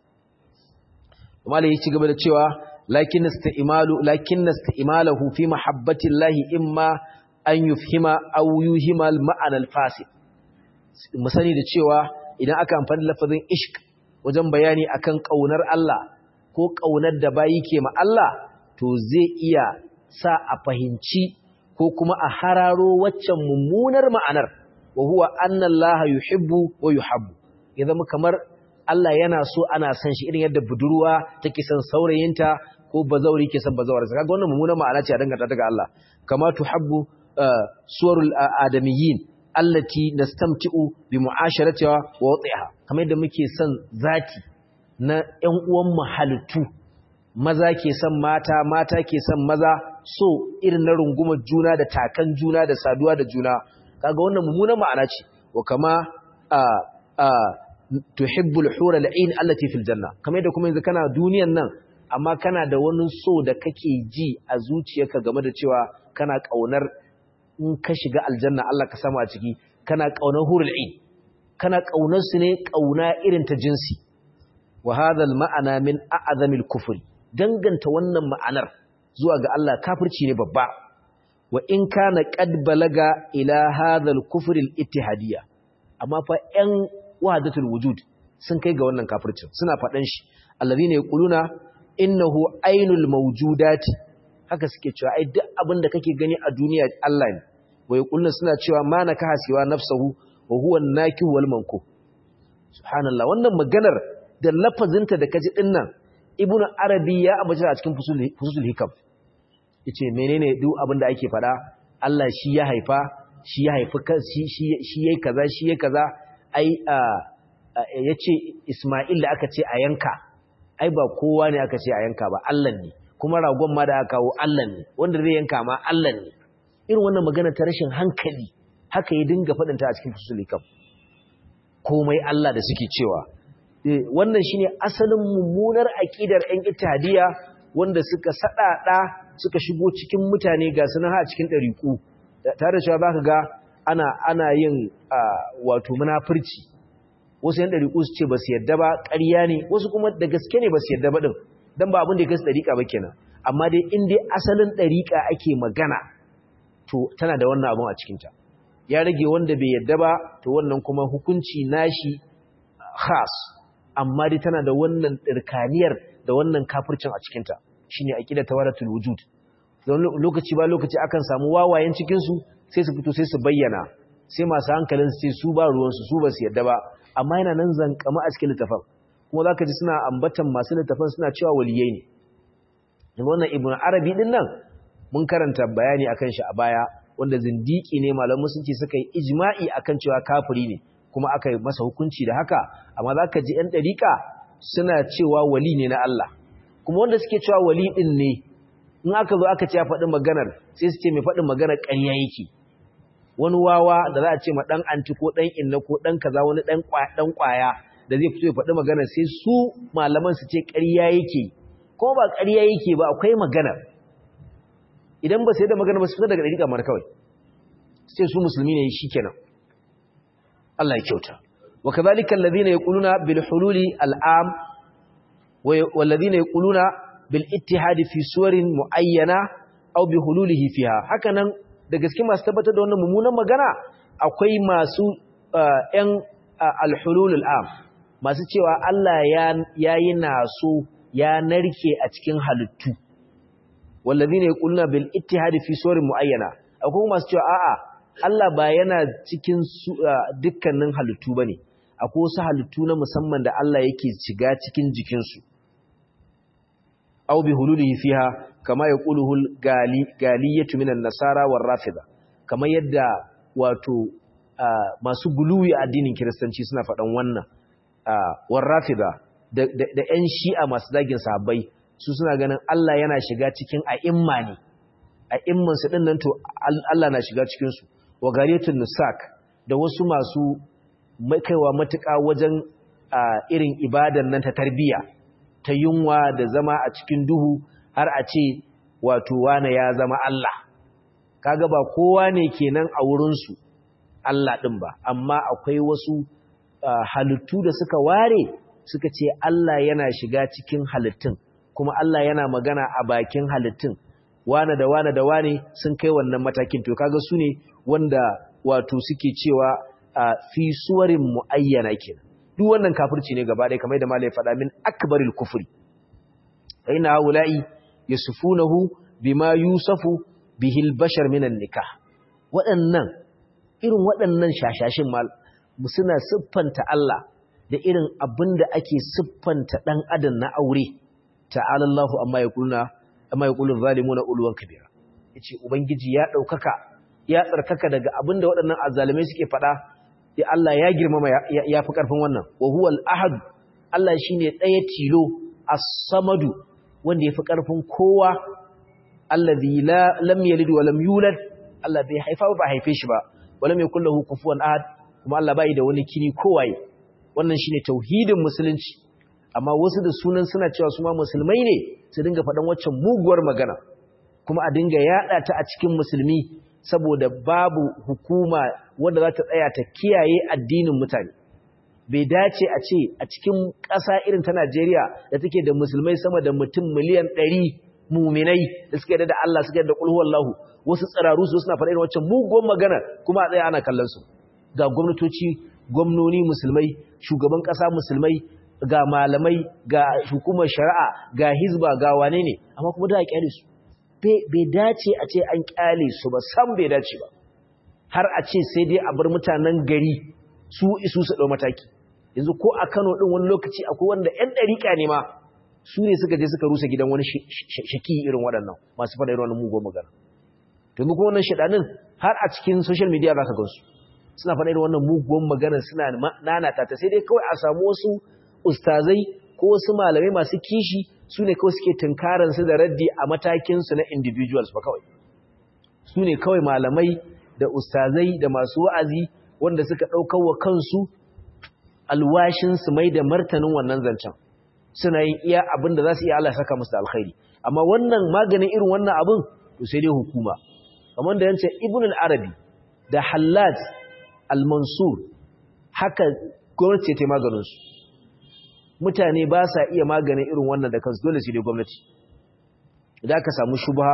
malai ya ci gaba da cewa lakin isti'malu lakin isti'malahu fi mahabbati llahi imma an yufhima aw yuhima al-ma'ana al-fasid mu sani da cewa idan aka amfani da lafazin ishq wajen bayani akan kaunar Allah ko kaunar da bayi ke ma Allah to zai iya sa a fahimci ko kuma a hararo waccan mummunar ma'anar wa huwa anna Allah yuhibbu wa yuhabbu ya zama kamar Allah yana so ana san shi irin yadda budurwa take son saurayinta ko bazauri ke son bazawarsa kaga wannan mummunar ma'ana ce a danganta ta ga Allah kama tuhabbu suwarul adamiyyin allati nastamti'u bi mu'asharatiha wa watiha kamar yadda muke son zati na ƴan uwan mu halittu maza ke son mata mata ke son maza so irin na rungumar juna da takan juna da saduwa da juna kaga wannan mummunan ma'ana ce wa kama a a tuhibbul hura al'in allati fil janna kamar yadda kuma yanzu kana duniyan nan amma kana da wani so da kake ji a zuciyarka game da cewa kana kaunar in ka shiga aljanna Allah ka samu a ciki kana kaunar hurul ain kana kaunar su ne kauna irin ta jinsi wa hadha al ma'ana min a'zamil kufri danganta wannan ma'anar zuwa ga Allah kafirci ne babba wa in kana qad balaga ila hadha al kufri al ittihadiyya amma fa yan wahdatul wujud sun kai ga wannan kafircin suna faɗan shi alladhina yaquluna innahu ainul mawjudati haka suke cewa ai duk abin da kake gani a duniya Allah ne wai kullun suna cewa ma naka hasiwa nafsuhu wa huwa an-nakih wal manku subhanallah wannan maganar da lafazinta da kaji din nan ibnu arabi ya ambace a cikin fusul fusul hikam yace menene duk abin da ake fada Allah shi ya haifa shi ya haifi shi shi shi yayi kaza shi yayi kaza ai yace Isma'il da aka ce a yanka ai ba kowa ne aka ce a yanka ba Allah ne kuma ragon ma da aka kawo Allah ne wanda zai yanka ma Allah ne irin wannan magana ta rashin hankali haka ya dinga faɗinta a cikin fusul hikam komai Allah da suke cewa wannan shine asalin mummunar aqidar ɗan ittihadiyya wanda suka sadada suka shigo cikin mutane ga sunan ha cikin dariku tare da cewa zaka ga ana ana yin wato munafurci wasu yan dariku su ce ba su yadda ba ƙarya ne wasu kuma da gaske ne ba su yadda ba din dan ba abin da ya kasu dariƙa ba kenan amma dai in dai asalin dariƙa ake magana to tana da wannan abun a cikinta ya rage wanda bai yadda ba to wannan kuma hukunci nashi khas amma dai tana da wannan dirkaniyar da wannan kafircin a cikinta shine aqida tawaratul wujud don lokaci ba lokaci akan samu wawayen cikin su sai su fito sai su bayyana sai masu hankalin su ce su ba ruwan su su ba su yadda ba amma yana nan zankama a cikin littafin kuma zaka ji suna ambatan masu littafin suna cewa waliyai ne wannan ibnu arabi din nan mun karanta bayani akan shi a baya wanda zindiki ne malaman musulunci suka yi ijma'i akan cewa kafiri ne kuma aka yi masa hukunci da haka amma zaka ji ɗan ɗariƙa suna cewa wali ne na Allah kuma wanda suke cewa wali ɗin ne in aka zo aka ce ya faɗi maganar sai su ce mai faɗin maganar ƙarya yake wani wawa da za a ce ma ɗan anti ko ɗan inna ko ɗan kaza wani ɗan ƙwaya da zai fito ya faɗi maganar sai su malaman su ce ƙarya yake kuma ba ƙarya yake ba akwai maganar idan ba sai da magana ba su fita daga ɗariƙa mara kawai sai su musulmi ne shi kenan Allah ya kyauta wa kadhalika alladhina yaquluna bil hululi al'am walladhina yaquluna bil ittihadi fi suwarin muayyana aw bi hululihi fiha hakanan da gaske masu tabbatar da wannan mummunan magana akwai masu ƴan al hulul al'am masu cewa Allah ya yayi naso ya narke a cikin halittu wallazina yaquluna bil ittihadi fi suwarin muayyana akwai masu cewa a'a Allah ba yana cikin dukkanin halittu bane akwai wasu halittu na musamman da Allah yake shiga cikin jikin su aw bi hululihi fiha kama yaquluhu gali galiyatu minan nasara war rafida kamar yadda wato masu guluwi a addinin kiristanci suna faɗan wannan war rafida da da ƴan shi'a masu zagin sahabbai su suna ganin Allah yana shiga cikin a'imma ne a'imman su din nan to Allah na shiga cikin su wa gariyatul nusak da wasu masu kaiwa matuƙa wajen irin ibadan nan ta tarbiya ta yunwa da zama a cikin duhu har a ce wato wane ya zama Allah kaga ba kowa ne kenan a wurin su Allah din ba amma akwai wasu halittu da suka ware suka ce Allah yana shiga cikin halittun kuma Allah yana magana a bakin halittun wane da wane da wane sun kai wannan matakin to kaga su ne wanda wato suke cewa fi suwarin muayyana kenan duk wannan kafirci ne gaba ɗaya kamar da malai faɗa min akbaril kufri fa inna haula'i yasufunahu bima yusafu bihi al-bashar minan nikah waɗannan irin waɗannan shashashin mal suna siffanta Allah da irin abin da ake siffanta ɗan adam na aure ta'ala Allahu amma yaquluna amma yaqulun zalimuna ulwan kabira yace ubangiji ya daukaka ya tsarkaka daga abin da waɗannan azzalimai suke faɗa sai Allah ya girmama ya fi karfin wannan wa huwal ahad Allah shine ɗaya tilo as-samadu wanda ya fi karfin kowa allazi la lam yalid wa lam yulad Allah bai haifa ba haife shi ba wala mai kullahu kufuwan ahad kuma Allah bai da wani kini kowaye wannan shine tauhidin musulunci amma wasu da sunan suna cewa su ma musulmai ne su dinga faɗan waccan muguwar magana kuma a dinga yada ta a cikin musulmi saboda babu hukuma wanda za ta tsaya ta kiyaye addinin mutane bai dace a ce a cikin ƙasa irin ta Najeriya da take da musulmai sama da mutum miliyan ɗari muminai da suka yarda da Allah suka yarda da kulhu wallahu wasu tsiraru su suna faɗa irin waccan muguwar magana kuma a tsaya ana kallon su ga gwamnatoci gwamnoni musulmai shugaban ƙasa musulmai ga malamai ga hukumar shari'a ga hizba ga wane ne amma kuma da a kyale su bai dace a ce an kyale su ba sam bai dace ba har a ce sai dai a bar mutanen gari su isu su ɗau mataki yanzu ko a kano ɗin wani lokaci akwai wanda 'yan ɗariƙa ne ma su ne suka je suka rusa gidan wani shaki irin waɗannan masu faɗa irin wannan mugun magana to kuma wannan shaɗanin har a cikin social media za ka gansu suna faɗa irin wannan mugun magana suna nanata ta sai dai kawai a samu wasu ustazai ko wasu malamai masu kishi su ne kawai suke tunkaran su da raddi a matakinsu na individuals ba kawai su ne kawai malamai da ustazai da masu wa'azi wanda suka ɗaukar wa kansu alwashin su mai da martanin wannan zancen suna yin iya abin da za su iya Allah saka musu da alkhairi amma wannan maganin irin wannan abin to sai dai hukuma kamar da yance ibn al-arabi da hallaj al-mansur haka gwamnati ta maganin su mutane ba sa iya maganin irin wannan da kansu dole sai dai gwamnati idan ka samu shubha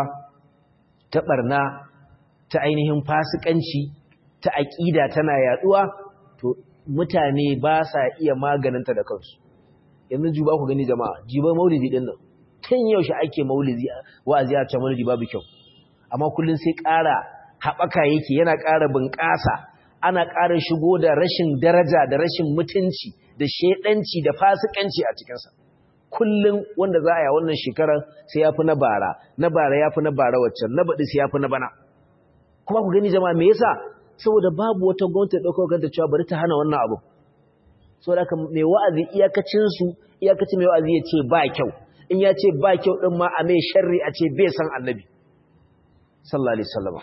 ta barna ta ainihin fasikanci ta aqida tana yaduwa to mutane ba sa iya maganinta da kansu yanzu juba ku gani jama'a jiba maulidi din nan tun yaushe ake maulidi wa'azi a ce maulidi babu kyau amma kullun sai ƙara haɓaka yake yana ƙara bunƙasa ana ƙara shigo da rashin daraja da rashin mutunci da shedanci da fasikanci a cikinsa kullum wanda za a yi wannan shekarar sai ya fi na bara na bara ya fi na bara waccan na baɗi sai ya fi na bana kuma ku gani jama'a me yasa saboda babu wata gwamnati ɗaukar kanta cewa bari ta hana wannan abu saboda haka mai wa'azi iyakacinsu iyakacin mai wa'azi ya ce ba kyau in ya ce ba kyau ɗin ma a mai sharri a ce bai san annabi sallallahu alaihi wasallam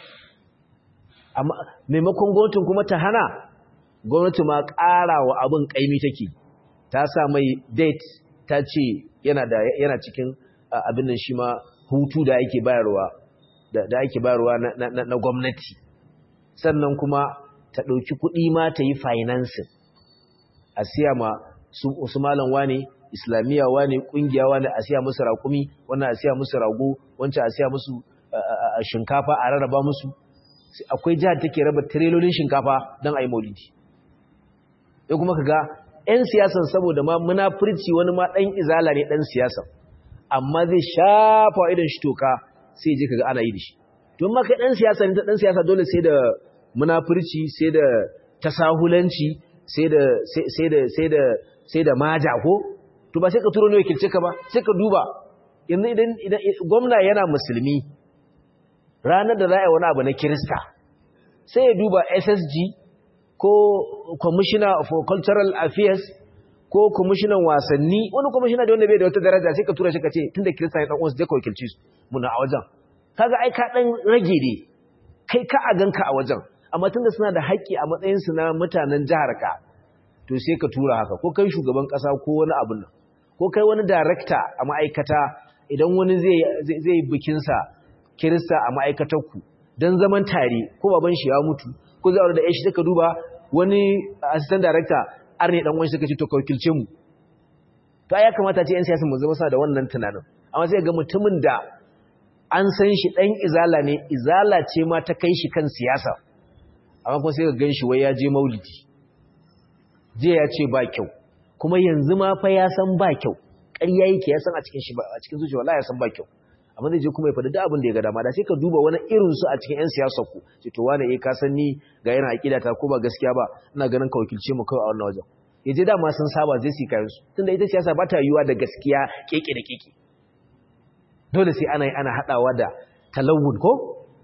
amma maimakon gwamnatin kuma ta hana gwamnati ma ƙara wa abin ƙaimi take ta sa mai date ta ce yana da yana cikin abin nan shi ma hutu da ake bayarwa da ake bayarwa na gwamnati sannan kuma ta ɗauki kuɗi ma ta yi financing a siya ma su malam wane islamiyya wane ƙungiya wane a siya musu raƙumi wannan a siya musu rago wancan a siya musu shinkafa a rarraba musu akwai jihar take raba tirelolin shinkafa don a yi maulidi ya kuma ka ga 'yan siyasan saboda ma munafurci wani ma ɗan izala ne ɗan siyasan amma zai shafa idan shi toka sai je ka ga ana yi da shi don maka ɗan siyasa ne ta ɗan siyasa dole sai da munafurci sai da tasahulanci sai da sai da sai da sai da maja ko to ba sai ka turo ne wakilce ka ba sai ka duba yanzu idan idan gwamna yana musulmi ranar da za a yi wani abu na kirista sai ya duba ssg ko commissioner for cultural affairs ko commissioner wasanni wani commissioner da wanda bai da wata daraja sai ka tura shi ka ce tunda kirista ya dan uwansu je ka wakilci su muna a wajen kaga ai ka dan rage ne kai ka a ganka a wajen amma tunda suna da haƙƙi a matsayin su na mutanen jihar ka to sai ka tura haka ko kai shugaban ƙasa ko wani abun nan ko kai wani director a ma'aikata idan wani zai zai bikin sa kirista a ma'aikatar ku dan zaman tare ko baban shi ya mutu ko zai aure da shi suka duba wani assistant director arne dan wani suka ce to ka wakilce mu to ya kamata ce yan siyasa mu zama sa da wannan tunanin amma sai ga mutumin da an san shi dan izala ne izala ce ma ta kai shi kan siyasa amma kuma sai ka gan shi wai ya je maulidi je ya ce ba kyau kuma yanzu ma fa ya san ba kyau ƙarya yake ya san a cikin shi a cikin zuciya wallahi ya san ba kyau amma zai je kuma ya faɗi duk abin da ya ga dama da sai ka duba wani irin su a cikin ƴan siyasar ku ce to wani eh ka san ni ga yana aqida ta ko ba gaskiya ba ina ganin ka wakilce mu kawai a wannan wajen ya je dama sun saba zai su kayan su tunda ita siyasa ba ta yiwuwa da gaskiya keke da keke dole sai ana ana hadawa da talawun ko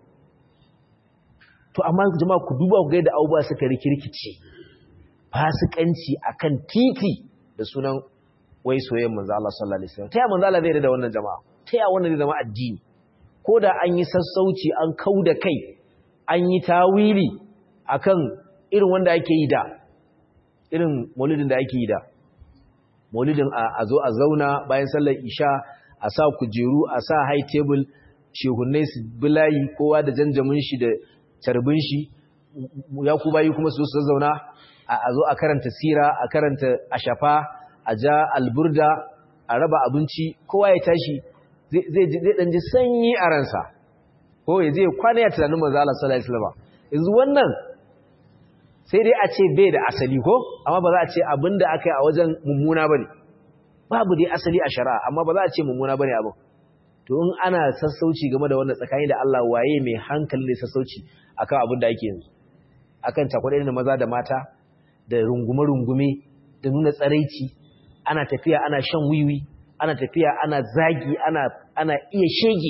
to amma jama'a ku duba ku ga yadda abubuwa suka rikirkice fasikanci akan titi da sunan wai soyayyen manzo Allah sallallahu alaihi wasallam ta ya manzo Allah zai da wannan jama'a ta ya wannan zai zama addini ko da an yi sassauci an kauda kai an yi tawili akan irin wanda ake yi da irin maulidin da ake yi da maulidin a zo a zauna bayan sallar isha a sa kujeru a sa high table shehunnai su bilayi kowa da janjamin shi da carbin shi ya ku bayi kuma su su zauna a zo a karanta sira a karanta ashafa a ja alburda a raba abinci kowa ya tashi zai dan ji sanyi a ransa ko ya je kwana ya tunanin manzo Allah sallallahu alaihi wasallam yanzu wannan sai dai a ce bai da asali ko amma ba za a ce abinda aka yi a wajen mummuna bane babu dai asali a shari'a amma ba za a ce mummuna bane abin to in ana sassauci game da wannan tsakani da Allah waye mai hankali ne sassauci akan abin da ake yanzu akan takwadai da maza da mata da rungume-rungume da nuna tsaraici ana tafiya ana shan wiwi ana tafiya ana zagi ana ana iya shege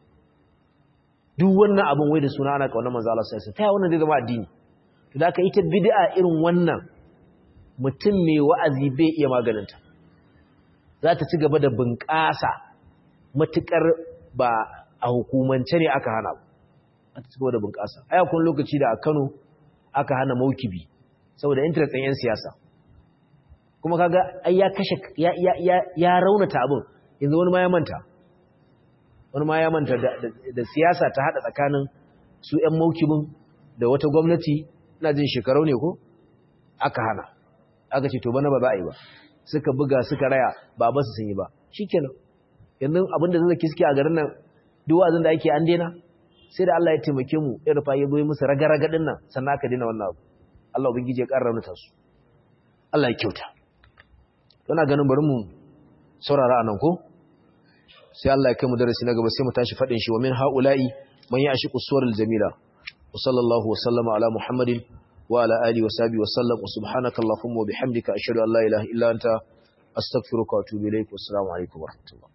duk wannan abin wai da suna ana kauna manzo Allah sai ta wannan zai zama addini to da aka ita bid'a irin wannan mutum mai wa'azi bai iya maganinta za ta ci gaba da bunƙasa matukar ba a hukumance ne aka hana ba ta ci gaba da bunƙasa aya kun lokaci da a Kano aka hana maukibi saboda interest ɗin 'yan siyasa kuma kaga ai ya kashe ya ya ya raunata abin yanzu wani ma ya manta wani ma ya manta da siyasa ta hada tsakanin su 'yan maukibin da wata gwamnati ina jin shekarau ne ko aka hana aka ce to bana ba za a yi ba suka buga suka raya ba ba su sun yi ba shikenan yanzu abinda zai kiske a garin nan duk wazin da ake an daina sai da Allah ya taimake mu ya rufa ya goyi musu raga-raga din nan sannan aka daina wannan abu Allah ubangiji ya ƙara raunuta su Allah ya kyauta yana ganin bari mu saurara anan ko sai Allah ya kai mu darasi na gaba sai mu tashi fadin shi wa min haula'i man ya'shiqu suwaril jamila wa sallallahu wa sallama ala muhammadin wa ala alihi wa sahbihi wa sallam wa subhanaka allahumma wa bihamdika ashhadu an la ilaha illa anta astaghfiruka wa atubu ilaik wa assalamu alaikum wa rahmatullah